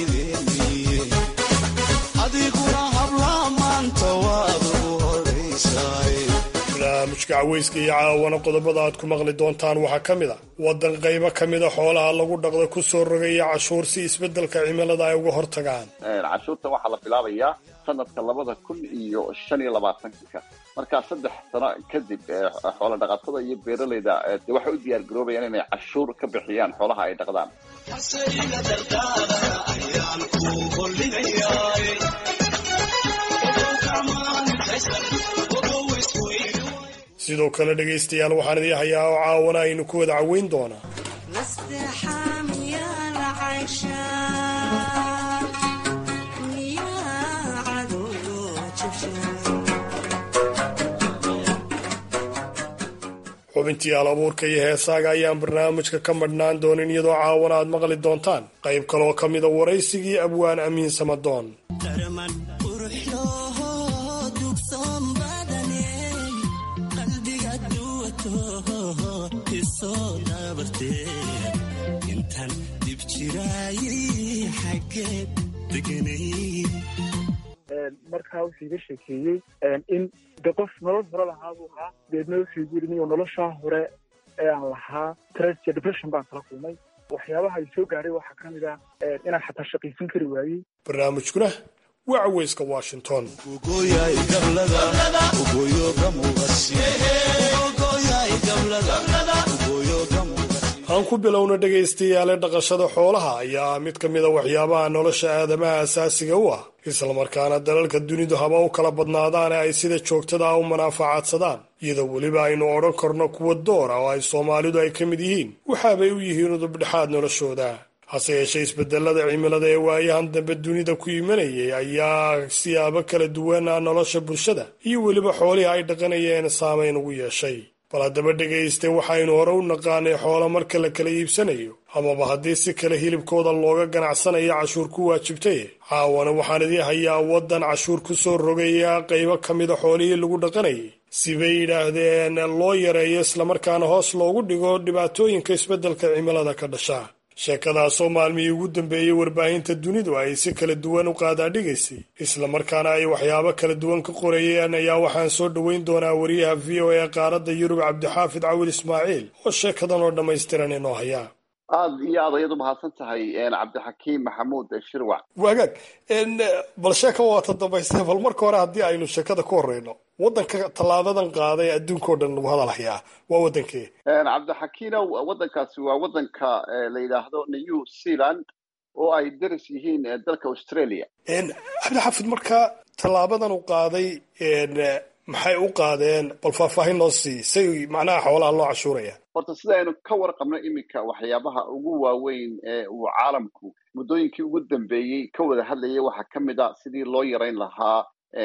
barnaamijka caweyska iyo caawana qodobada aad ku maqli doontaan waxaa ka mid a waddan qaybo ka mida xoolaha lagu dhaqda ku soo rogaya cashuur si isbeddelka cimilada ay uga hortagaan cashuurta waxaa la bilaabayaa sanadka labada kun iyo shan iyo labaatanka markaa saddex sano kadib xoola dhaqatada iyo beeralayda de waxay u diyaar garoobayaan inay cashuur ka bixiyaan xoolaha ay dhaqdaan sidoo kale dhegaystayaal waxaan idii hayaa oo caawana aynu ku wada caweyn doonaa xubintii al abuurka iyo heesaaga ayaan barnaamijka ka madhnaan doonin iyadoo caawana aad maqli doontaan qayb kaloo ka mida waraysigii abwaan amiin samadoon markaa wuxuu iga sheekeeyey in de qof nolol hore lahaa buu ahaa deedna wuxuu igu yidhi niyo noloshaa hore ee aan lahaa stress iyo depression baan kala kulmay waxyaabaha ay soo gaadhay waxaa ka mid ah inaan xataa shaqaysan kari waayey barnaamijkuna waa caweyska washington aan ku bilowna dhegaystayaale dhaqashada xoolaha ayaa mid ka mid a waxyaabaha nolosha aadamaha asaasiga u ah islamarkaana dalalka dunidu haba u kala badnaadaane ay sida joogtada ah u manaafacaadsadaan iyadoo weliba aynu odhan karno kuwa doora oo ay soomaalidu ay ka mid yihiin waxaabay u yihiin udubdhexaad noloshooda hase yeeshee isbedelada cimilada ee waayahan dambe dunida ku imanayay ayaa siyaabo kala duwana nolosha bulshada iyo weliba xoolihii ay dhaqanayeen saamayn ugu yeeshay bal haddaba dhegayste waxaynu hore u naqaanay xoolo marka la kala iibsanayo amaba haddii si kale hilibkooda looga ganacsanayo cashuur ku waajibtay caawana waxaan idii hayaa waddan cashuur ku soo rogaya qaybo ka mida xoolihii lagu dhaqanayay sibay yidhaahdeen loo yareeyo islamarkaana hoos loogu dhigo dhibaatooyinka isbeddelka cimilada ka dhasha sheekadaasoo maalmihii ugu dambeeyey warbaahinta dunidu ay si kala duwan u qaadaadhigaysay islamarkaana ay waxyaabo kala duwan ka qorayeen ayaa waxaan soo dhoweyn doonaa wariyaha v o a qaaradda yurub cabdixaafid cawil ismaaciil oo sheekadan oo dhammaystiran inoo hayaa aad iyo aad ayaad u mahadsan tahay cabdixakiim maxamuud shirwac wagaag bal sheeka waata dambayse bal marka hore haddii aynu sheekada ku horeyno waddanka tallaabadan qaaday adduunkao dhan lagu hadalhayaa waa waddankee cabdixakiinow waddankaasi waa waddanka la yidhaahdo new zealand oo ay daris yihiin dalka australia cabdixaafid marka tallaabadan u qaaday maxay u qaadeen bal faahfaahin noo sii say macnaha xoolaha loo cashuuraya horta sida aynu ka warqabno iminka waxyaabaha ugu waaweyn ee uu caalamku muddooyinkii ugu dambeeyey ka wada hadlayay waxaa ka mid a sidii loo yarayn lahaa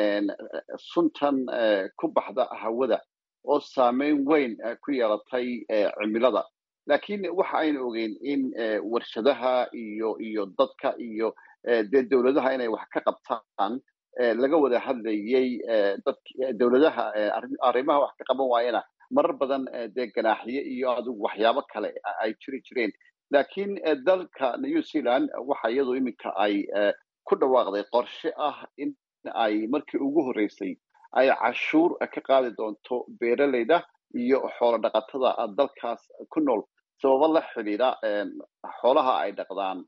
suntan ku baxda hawada oo saameyn weyn ku yeelatay cimilada laakiin waxa aynu ogeyn in warshadaha iyo iyo dadka iyo dee dowladaha inay wax ka qabtaan laga wada hadlayey dowladaha arrimaha wax ka qaban waayana marar badan dee ganaaxiye iyo adigu waxyaabo kale ay jiri jireen laakiin dalka new zealand waxa iyadu iminka ay ku dhawaaqday qorshe ah in ay markii ugu horreysay ay cashuur ka qaadi doonto beeralayda iyo xoolo dhaqatada dalkaas ku nool sababo la xidhiidha xoolaha ay dhaqdaan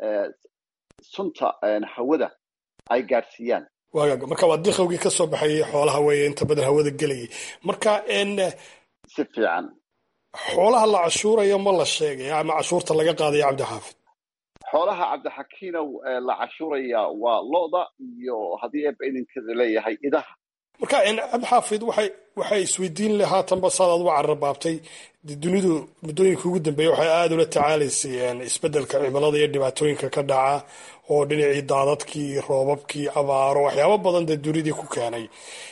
sunta hawada ay gaadhsiiyaan waagaag marka waa diqowgii ka soo baxayay xoolaha weeye inta badan hawada gelayay marka si fiican xoolaha la cashuurayo ma la sheegaya ama cashuurta laga qaadaya cabdixaafid xoolaha cabdixakiinow la cashuuraya waa lo-da iyo haddii eeba idinkeeda leeyahay idaha marka cabdixaafid waxay waxay isweydiin le haatanba saad aad uga cararbaabtay dunidu muddooyinka ugu dambeeya waxay aada ula tacaalaysay isbeddelka cimilada iyo dhibaatooyinka ka dhaca oo dhinacii daadadkii roobabkii abaaro waxyaabo badan dee dunidii ku keenay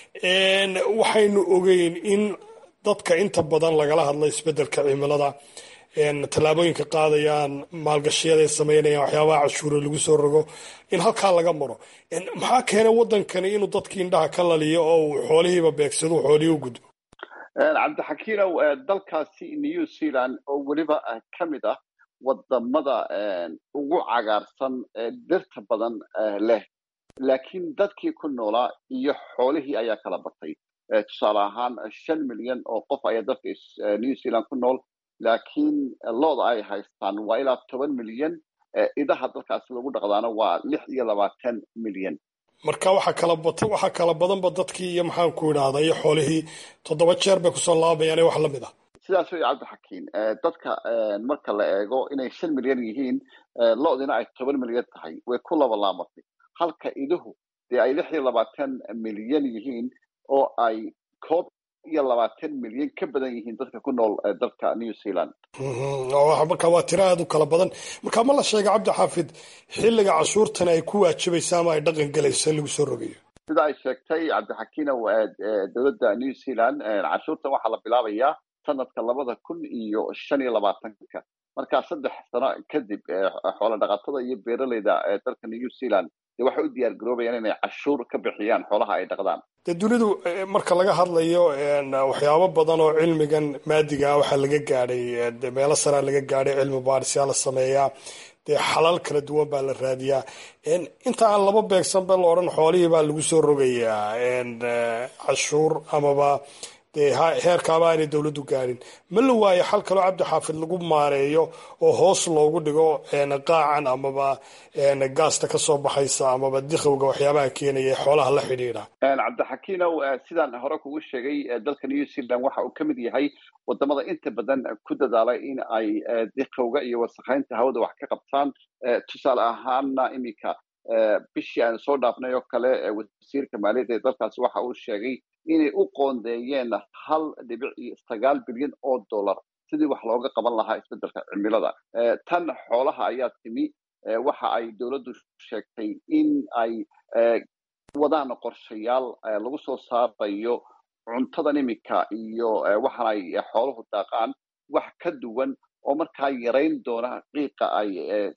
waxaynu ogeyn in dadka inta badan lagala hadla isbeddelka cimilada tallaabooyinka qaadayaan maalgashiyada ay sameynayaan waxyaabaha cashuure lagu soo rogo in halkaa laga maro maxaa keenay waddankani inuu dadkii indhaha ka laliyo oo uu xoolihiiba beegsado xoolihii u gudbo cabdixakiinow dalkaasi new zealand oo weliba ka mid ah wadamada ugu cagaarsan dhirta badan leh laakiin dadkii ku noolaa iyo xoolihii ayaa kala batay tusaale ahaan shan milyan oo qof ayaa dalka new zealand ku nool laakiin looda ay haystaan waa ilaa toban milyan idaha dalkaasi lagu dhaqdaana waa lix iyo labaatan milyan marka waxaa kala bata waxaa kala badanba dadkii iyo maxaan ku idhaahda iyo xoolihii toddoba jeer bay kusoo laabayaan wax lamid ah sidaas wey cabdixakiin dadka marka la eego inay shan milyan yihiin lo-dina ay toban milyan tahay way ku laba laamatay halka iduhu dee ay lix iyo labaatan milyan yihiin oo ay koob iyo labaatan milyan ka badan yihiin dadka ku nool dalka new zealand marka waa tiro aad u kala badan marka ma la sheega cabdi xaafid xilliga cashuurtan ay ku waajibaysa ama ay dhaqan galayso in lagu soo rogayo sida ay sheegtay cabdixakiinow dowladda new zealand cashuurtan waxaa la bilaabayaa sanadka labada kun iyo shan iyo labaatanka markaa saddex sano kadib xoola dhaqatada iyo beeraleyda dalka new zealand dee waxay u diyaar garoobayaan inay cashuur ka bixiyaan xoolaha ay dhaqdaan dee dunidu marka laga hadlayo waxyaabo badan oo cilmigan maadiga waxaa laga gaadhay meelo saraa laga gaadhay cilmi baadhisyaa la sameeyaa dee xalal kala duwan baa la raadiyaa inta aan laba beegsanba la odhan xoolihii baa lagu soo rogayaa cashuur amaba dee heerkaaba aanay dowladdu gaadhin ma la waayo xal kaloo cabdi xaafid lagu maareeyo oo hoos loogu dhigo qaacan amaba gaasta kasoo baxaysa amaba dikhowga waxyaabaha keenaya ee xoolaha la xidhiidha cabdixakiinow sidaan hore kugu sheegay dalka new zealand waxa uu ka mid yahay wadamada inta badan ku dadaalay in ay dikhowga iyo wasakheynta hawada wax ka qabtaan tusaale ahaana iminka bishii aan soo dhaafnay oo kale wasiirka maaliyadda ee dalkaasi waxa uu sheegay inay u qoondeeyeen hal dhibic iyo sagaal bilyan oo dollar sidii wax looga qaban lahaa isbeddelka cimilada tan xoolaha ayaa timi waxa ay dowladdu sheegtay in ay wadaan qorshayaal lagu soo saarayo cuntadan iminka iyo waxaan ay xooluhu daaqaan wax ka duwan oo markaa yarayn doona qiiqa ay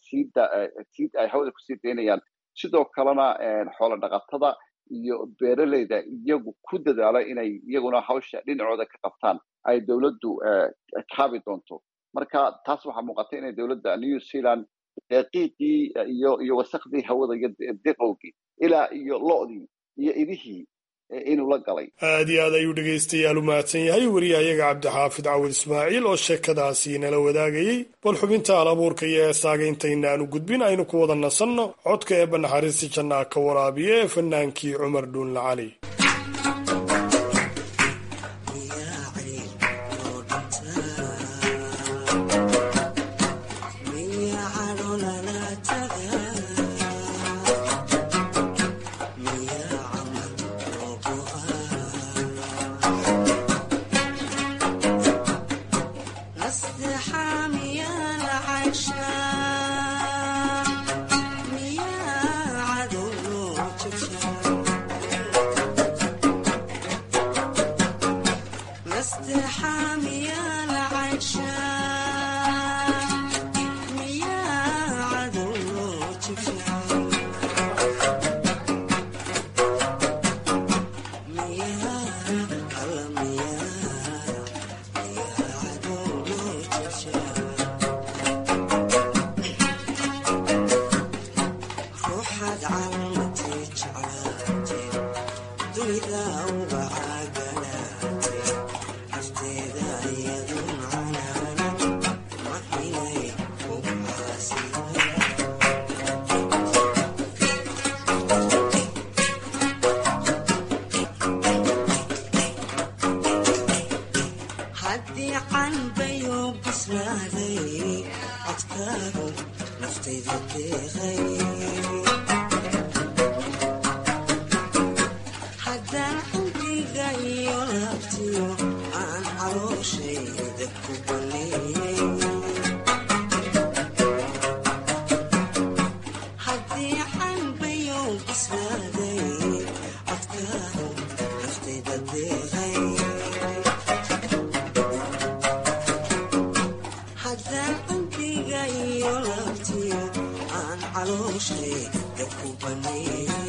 sii ay hawada kusii daynayaan sidoo kalena xoolo dhaqatada iyo beeraleyda iyagu ku dadaala inay iyaguna hawsha dhinacooda ka qabtaan ay dowladdu kaabi doonto marka taas waxaa muuqata inay dowladda new zealand qiiqii iyo iyo wasakhdii hawada iyo diqowgii ilaa iyo lo-dii iyo idihii inuu la galay aad iyo aad ayuu dhegaystayaal u mahadsan yahay wariyahayaga cabdixaafid cawid ismaaciil oo sheekadaasi nala wadaagayey bal xubinta al abuurka iyo heesaaga intayna aanu gudbin aynu ku wada nasanno codka eebba naxariista jannaa ka waraabiya ee fanaankii cumar dhuunla cali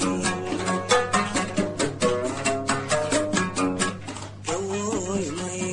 Boy, my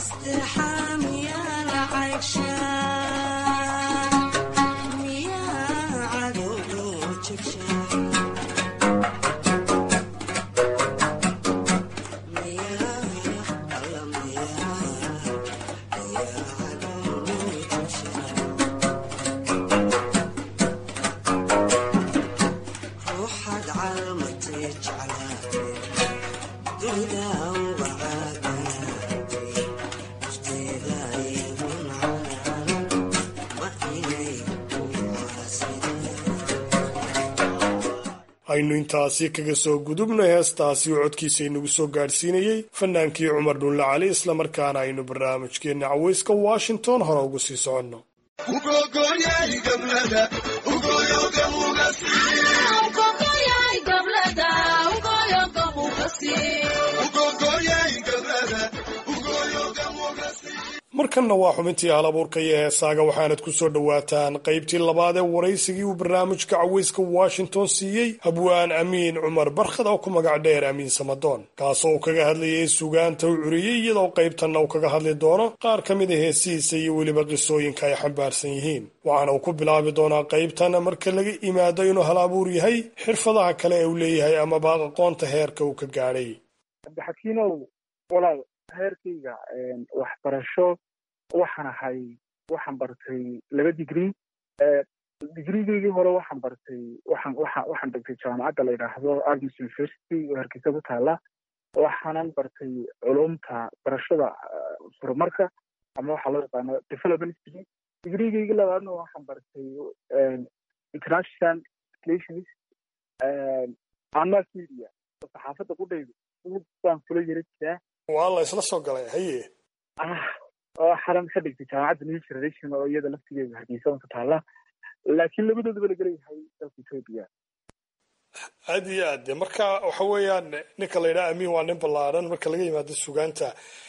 aynu intaasi kaga soo gudubnay heestaasi oo codkiisa inagu soo gaadhsiinayey fanaankii cumar dhulle cali islamarkaana aynu barnaamijkeenna cawayska washington hore ugu sii soconno markanna waa xubintii hal abuurka iyo heesaaga waxaanad ku soo dhowaataan qaybtii labaad ee waraysigii uu barnaamijka cawayska washington siiyey habwaan amiin cumar barkhad oo ku magac dheer amiin samadoon kaasoo uu kaga hadlayay sugaanta u curiyey iyadoo qaybtanna uu kaga hadli doono qaar ka mid a heesihiisa iyo weliba qisooyinka ay xambaarsan yihiin waxaana uu ku bilaabi doonaa qaybtan marka laga imaado inuu hal abuur yahay xirfadaha kale ee uu leeyahay amaba aqoonta heerka uu ka gaadhay heerkayga waxbarasho waxaan ahay waxaan bartay laba digri digrigeygii hore waxaan bartay waxaan waxaan waxaan dhigtay jaamacadda la yidhaahdo agnes university oo hargeysa ku taala waxaanan bartay culumta barashada horumarka ama waxaa loo yaqaano development degree digrigeygii labaadna waxaan bartay international relations and mass media oo saxaafadda qudhayda baan kula yara jiraa waa la isla soo galay haye oo xaran ka dhigtay jaamacadda new generation oo iyada laftigeeda hargeysa ku taala laakiin labadoodaba la gelayahay dalka etoobiya aad iyo aad de marka waxa weeyaan ninka la yidhaha amiin waa nin ballaadhan marka laga yimaado sugaanta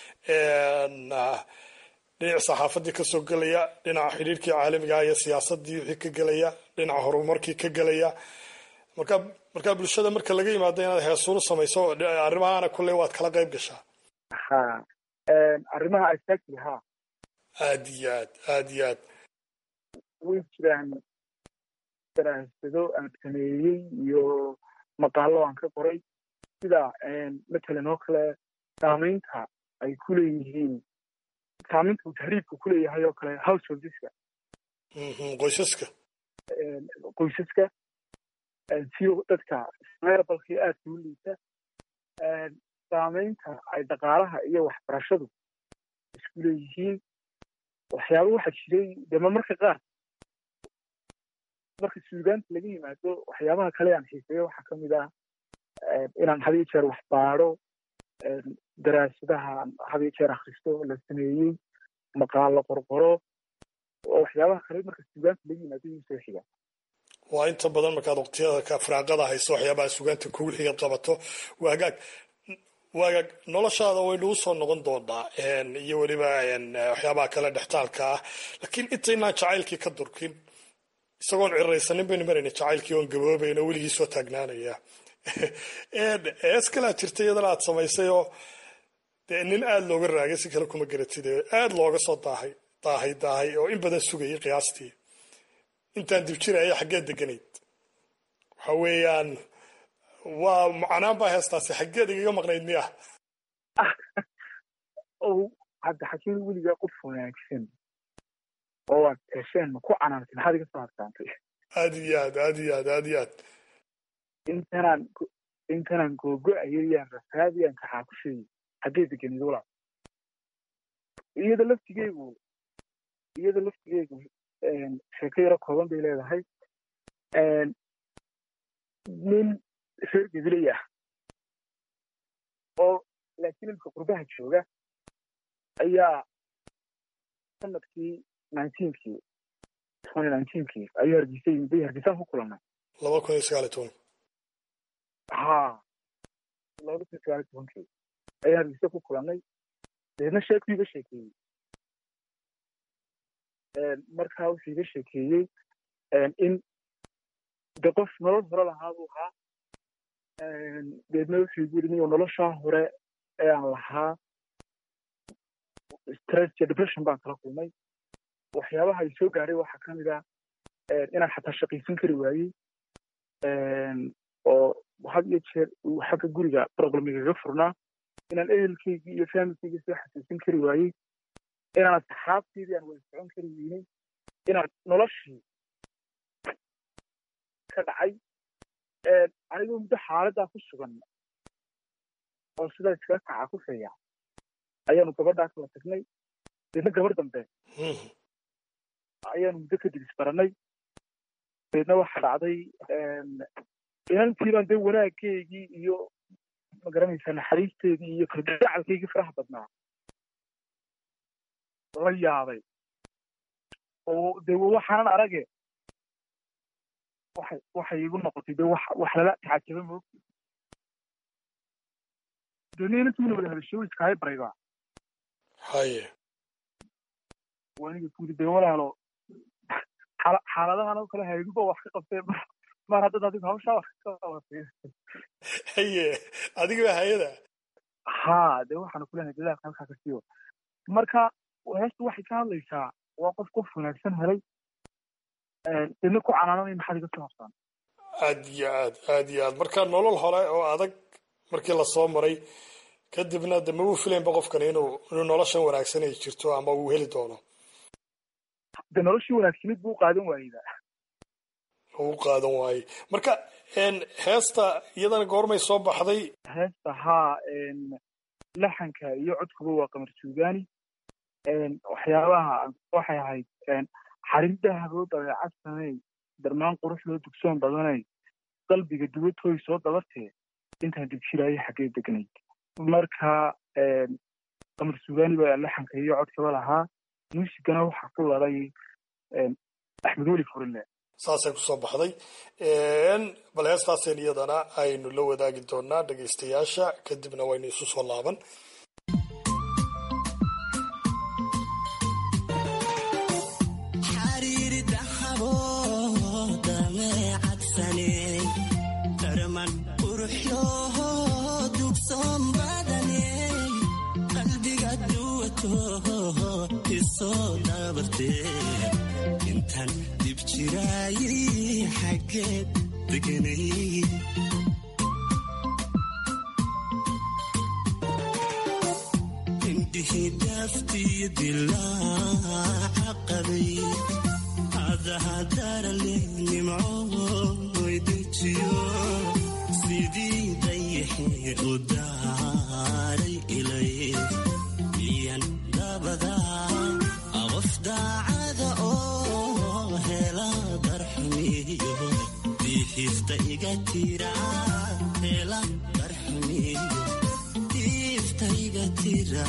dhinaca saxaafadii kasoo gelaya dhinaca xidhiirkii caalamiga iyo siyaasadii wixii ka gelaya dhinaca horumarkii ka gelaya marka marka bulshada marka laga yimaado inaad heesuulu samayso arrimahaana kulley waad kala qayb gashaa ha arrimaha exactly ha aad iyo aad aad iyo aad way jiraan daraasado aan sameeyey iyo maqaalo aan ka qoray sida matalan oo kale saamaynta ay ku leeyihiin saamaynta uu tahriibka ku leeyahay oo kale householdeska qoysaska qoysaska siyo dadka meerabalkii aadka u liita saamaynta ay dhaqaalaha iyo waxbarashadu isku leeyihiin waxyaaba waxaa jiray dema marka qaar marka suugaanta laga yimaado waxyaabaha kale aan xiiseeyo waxaa kamid ah inaan had iyo jeer wax baadho daraasadaha had iyo jeer akhristo la sameeyey maqaalo qorqoro oo waxyaabaha kale marka suugaanta laga yimaado iyu soo xiga waa inta badan markaad waqtiyada ka firaaqada hayso waxyaabaha sugaanta kugu xigaad qabato waa hagaag waa hagaag noloshaada waynu usoo noqon doonaa iyo weliba waxyaabaha kale dhextaalka ah laakiin intaynaan jacaylkii ka durkin isagoon ciraysanin baynu marayna jacaylkii oon gaboobayn oo weligii soo taagnaanaya hees kalaa jirta iyadana aad samaysay oo dee nin aada looga raagay si kale kuma garatid aada looga soo daahay daahay daahay oo in badan sugayay qiyaastii intaan dib jiraya xaggeed deganayd waxa weeyaan waa macnaan baa heestaasi xaggeed igaga maqnayd miya hadda xakiin weligaa qof wanaagsan oo waad hesheen ma ku canaantay maxaad iga soo harsaantay aad iyo aad aad iyo aad aad iyo aad intanaan intanaan googo-ayay yaan rafaadiyaan kaxaa ku sheegay xaggee deganid walaal iyada laftigeygu iyada laftigeygu sheeko yaro kooban bay leedahay nin reer gabilay ah oo laakiin imka qurbaha jooga ayaa sanadkii nineteenkii twenty nineteenkii ayuu hargeysa yimid bay hargeysaan ku kulannay laba kun iyo sagaal iyo toban ha laba kun iyo sagaal iyo tobankii ayaan hargeysa ku kulannay deedna sheekuu iga sheekeeyey markaa wuxuu iga sheekeeyey in de qof nolol hore lahaa buu ahaa deedna wuxuu igu yidhi niyo noloshaa hore ee aan lahaa stress iyo depression baan kala kulmay waxyaabaha ay soo gaaray waxaa ka mid ah inaan xataa shaqaysan kari waayey oo had iyo jeer uu xagga guriga problemigaga furnaa inaan ehelkaygii iyo familkaygii soo xasuusin kari waayey inaan asxaabteydii aan wada socon kari weynay inaan noloshii ka dhacay anigoo muddo xaaladdaa ku sugan oo sidaa iskaga kaca ku feeya ayaanu gabadhaa kala tagnay deedna gabar dambe ayaanu muddo kadib isbaranay deedna waxa dhacday inantiibaan dee wanaaggeygii iyo magaranaysaa naxariisteedii iyo kalgacalkaygii faraha badnaa la yaabay oo dee waxaanan arage waxay waxay igu noqotay dee wax wax lala tacajaba moog deedna inantiina wada hadashay way iskaahay baraydaa haye waniga kuyiri dee walaalo xaaladahan oo kale hayduba wax ka qabtee mar haddad adigu hawshaa wax ka qabatay haye adiga hayada ha dee waxaanu kulenahay dadaalka halkaa ka siiyo marka heestu waxay ka hadlaysaa waa qof qof wanaagsan helay deedna ku canaananay maxaad iga soo habsaan aad iyo aad aad iyo aad marka nolol hore oo adag markii lasoo maray kadibna de mabuu filaynba qofkani inuu inuu noloshan wanaagsan ay jirto ama uu heli doono de noloshii wanaagsanid buu qaadan waayeyda uu qaadan waayey marka heesta iyadana goormay soo baxday heesta haa laxanka iyo codkuba waa qamar suugaani waxyaabaha waxay ahayd xariir dahaboo dabeecad samey darmaan qurux loo dugsoon badanay qalbiga duwatooy soo dabartee intaan dibjiraayo xaggee degnayd marka qamar suugaani baa laxanka iyo codkaba lahaa muusigana waxaa ku laday axmed weli furile saasay kusoo baxday bal heestaaseen iyadana aynu la wadaagi doonaa dhegaystayaasha kadibna waynu isu soo laaban intaan dib jiraayay xaggeed deganay indhihii daaftiyo dilaaca qabay adahadarale nimcooy dejiyo sidii dayaxee u daaray ilay miyan dabadaa qof daacada oo hela darxumiyo diifta iga tira hela darxumiyo diifta iga tira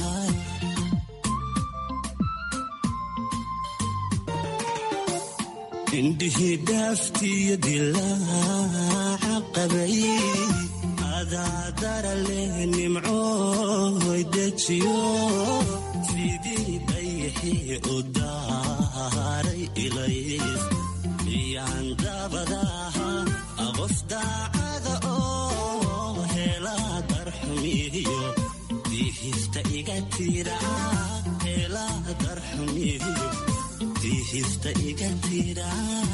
indhihii dhaaftiyo dilaaca qabay adaadara leh nimcooy dejiyo sidii dayaxii u daaray ilays miyaan dabadaha qof daacada oo hela darxumiyo diihifta iga tira hela darxumiyo diihifta iga tira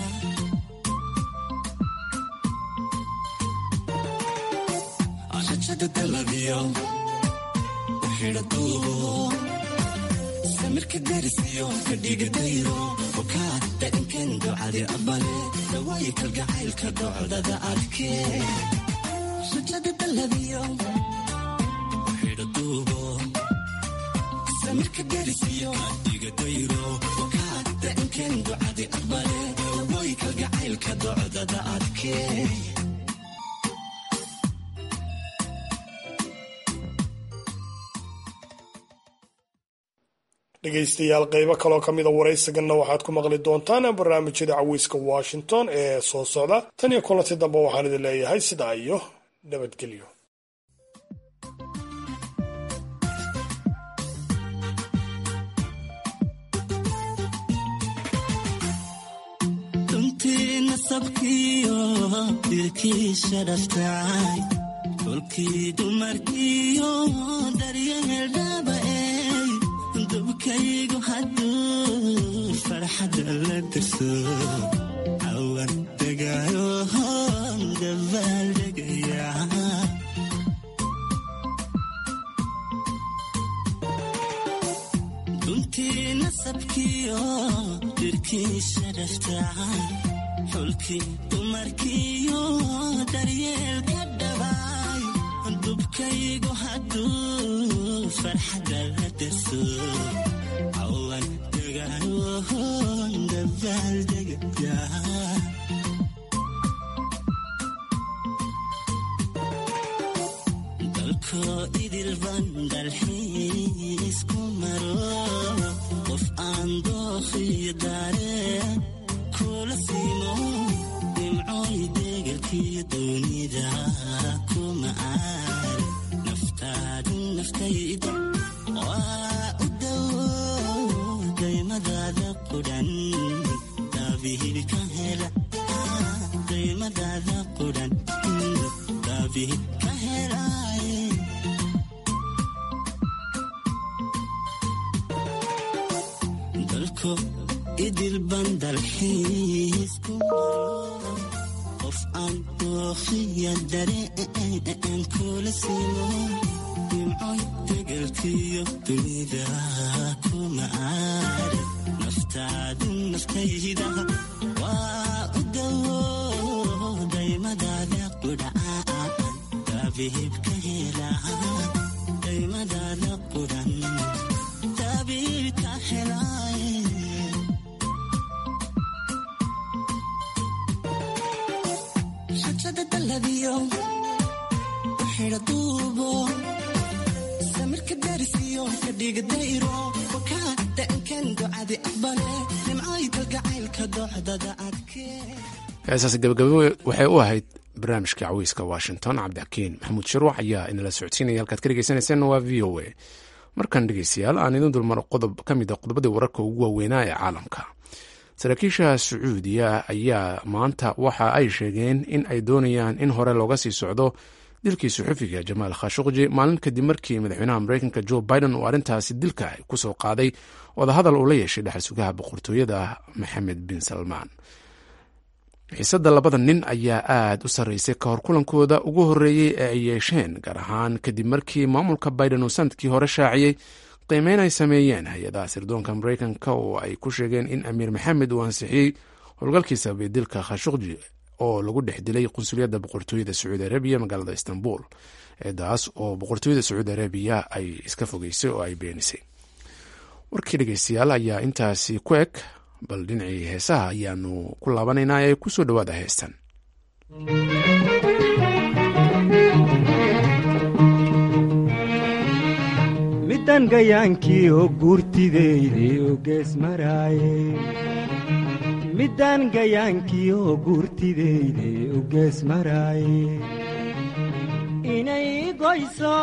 rajada dalabiyo xidha duubo samirka darisiyo fadhiga dayro bukaa dainkan ducadi abale dawaayi kalgacaylka docdada adkee rajada dalabiyo xidha duubo samirka darisiyo fadhiga dayro bukaa dainkan ducadi abale dawaayi kalgacaylka docdada adkee dhegaystayaal qaybo kaloo ka mida waraysiganna waxaad ku maqli doontaan barnaamijyada caweyska washington ee soo socda tan iyo kulanti dambe waxaan idin leeyahay sidaa iyo nabadgelyo runtii nasabkiyo dilkiisha dhaftacay kolkii dumarkiyo daryahel dhabaey farxadda la dirso cawan degaayo dabaaldegaya duntii nasabkiyo dirkii sharafta xulkii dumarkiyo daryeelka dhabaay dubkaygu hadduu farxadda la dirso cawan degaayo dabaaldegaya dalkoo idil bandalxiis ku maro qof aan dookhiyo daareen kula siimo dhimcooy deegalkiyo doonida kuma aan naftaadu naftayda waa u dawo daymadaada qudhan daabihili ka hela daymadaada qudhan daabihil ka helaaye dalko idil bandalxiis ku maro qof aan dookhiya dareen kula siimo dhimcoy degelkiyo dunida kuma aadhan naftaadu naftayda waa u dawo daymadaada qudhaan daabihib ka helaa daymadaada qudhan daabihib ka helaaye xajada daladiyo xidha duubo samirka darisiyo kadhiga dayro wakaa da'ankan ducadi aqbale nimcay dalgacaylka docdada adkee heesaas gabagabo waxay u ahayd barnaamijka caweyska washington cabdixakiin maxamuud sharwax ayaa inala socodsiinaya halkaad ka dhegeysaneyseen waa v o a markan dhegeystayaal aan idin dulmaro qodob ka mid a qodobadii wararka ugu waaweynaa ee caalamka saraakiisha sacuudiya ayaa maanta waxa ay sheegeen in ay doonayaan in hore looga sii socdo dilkii suxufiga jamaal khashuqji maalin kadib markii madaxweynaha mareykanka jo biden uu arrintaasi dilka kusoo qaaday wadahadal uu la yeeshay dhexal sugaha boqortooyada maxamed bin salmaan xiisadda labada nin ayaa aad u sarreysay ka hor kulankooda ugu horreeyey ee ay yeesheen gaar ahaan kadib markii maamulka biden uu sanadkii hore shaaciyey qiimeyn ay sameeyeen hay-adaha sirdoonka mareykanka oo ay ku sheegeen in amiir maxamed uu ansixiyey howlgalkii sababay dilka khashuqji oo lagu dhex dilay qunsuliyadda boqortooyada sacuudi arabiya magaalada istanbul eedaas oo boqortooyada sacuudi arabiya ay iska fogeysay oo ay beenisay warkii dhegeystayaal ayaa intaasi ku eg bal dhinacii heesaha ayaanu ku laabanaynaa ee kusoo dhowaada heestan midan gayaankii oo guurtideydii u gees maraaye middaan gayaankii oo guurtideydii u gees maraaye inay goyso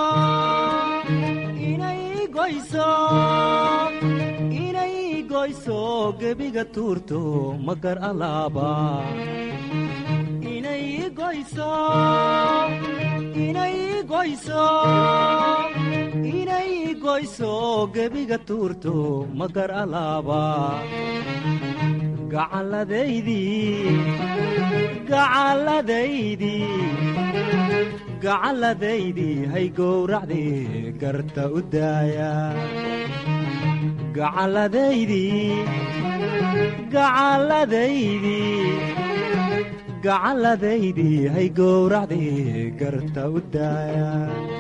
inay goyso inay goyso gebiga tuurto magar alaaba inay goyso inay goyso inay goyso gebiga tuurto magar alaaba gacalladaydii gacalladaydii gacalladaydii hay gowracdii garta u daaya gacalladaydii gacalladaydii gacalladaydii hay gowracdii garta u daaya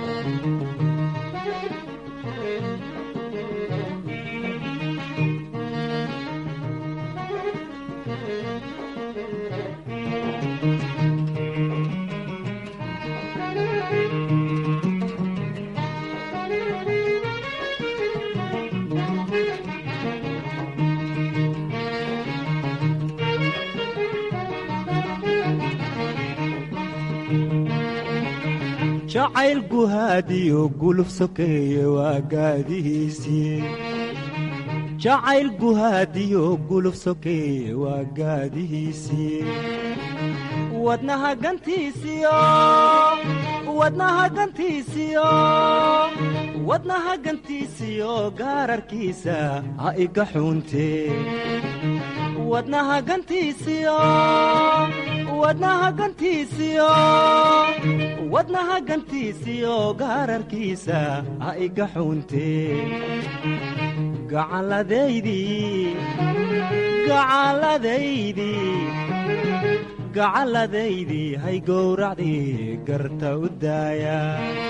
jacayl guhaadiyo guluf sokeeye waa gaadihiisii jacayl guhaadiyo guluf sokeeye waa gaadihiisii wadnaha gantiisiyo wadnaha gantiisiyo wadnaha gantiisiyo gaararkiisa ha iga xuuntee wadnaha gantiisiyo wadnaha gantiisiyo wadnaha gantiisiyo gaararkiisa ha iga xuuntee gacalladaydii gacalladaydii gacalladaydii hay gowracdii garta u daaya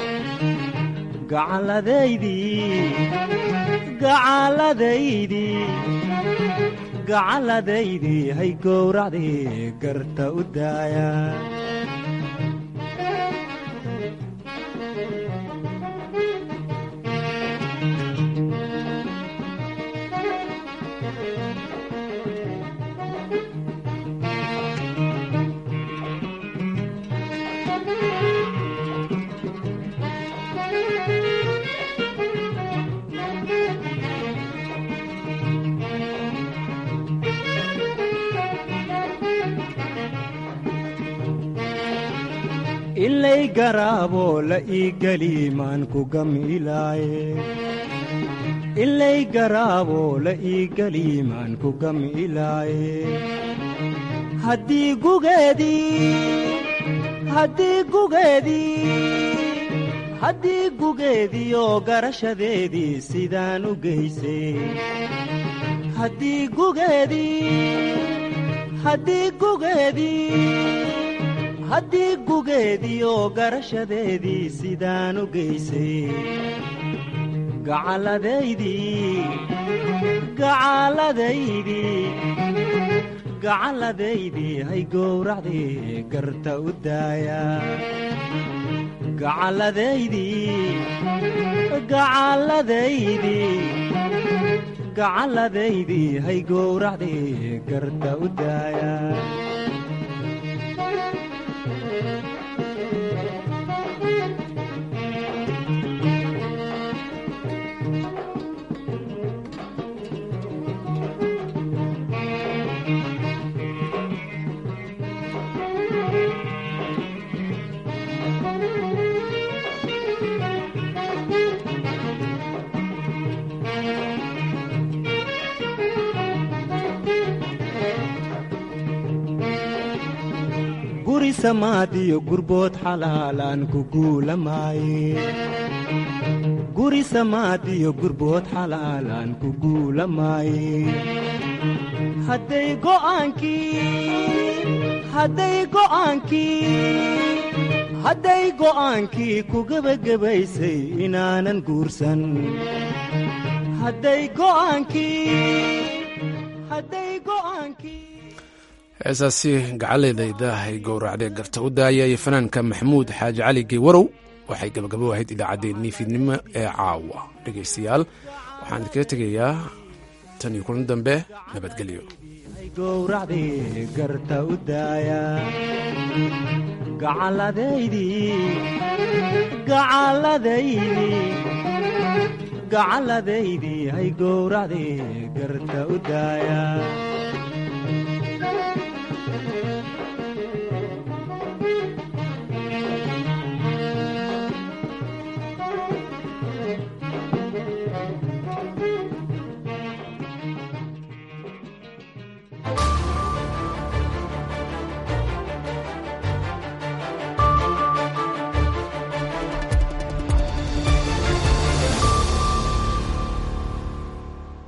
gacalladaydii gacalladaydii gacalladaydii hay gowracdii garta u daaya ilay garaaboo la ii geli maan ku gamilaaye ilay garaaboo la ii geli maan ku gamilaaye haddii gugeedii haddii gugeedii haddii gugeediioo garashadeedii sidaan u geysay haddii gugeedii haddii gugeedii haddii gugeediioo garashadeedii sidaan u geysay gacalladaydii gacalladaydii gacalladaydii hay gowracdii garta u daaya gacalladaydii gacalladaydii gacalladaydii hay gowracdii garta u daaya guri samaadiyo gurbood xalaalaan ku guulamaaye guri samaadiyo gurbood xalaalaan ku guulamaaye hadday go'aankii hadday go'aankii hadday go'aankii ku gebagabaysay inaanan guursan hadday go'aankii hadday go'aankii heesaasi gacaladayda ay gowracdee garta u daaya iyo fanaanka maxamuud xaaji cali geywarow waxay gabagabo ahayd idaacaddeenii fiidnimo ee caawa dhegaystayaal waxaan idinkaga tegayaa tan iyo kulan dambe nabadgelyo gowracdii garta u daaya gacalladaydii gacalladaydii gacalladaydii hay gowracdii garta u daaya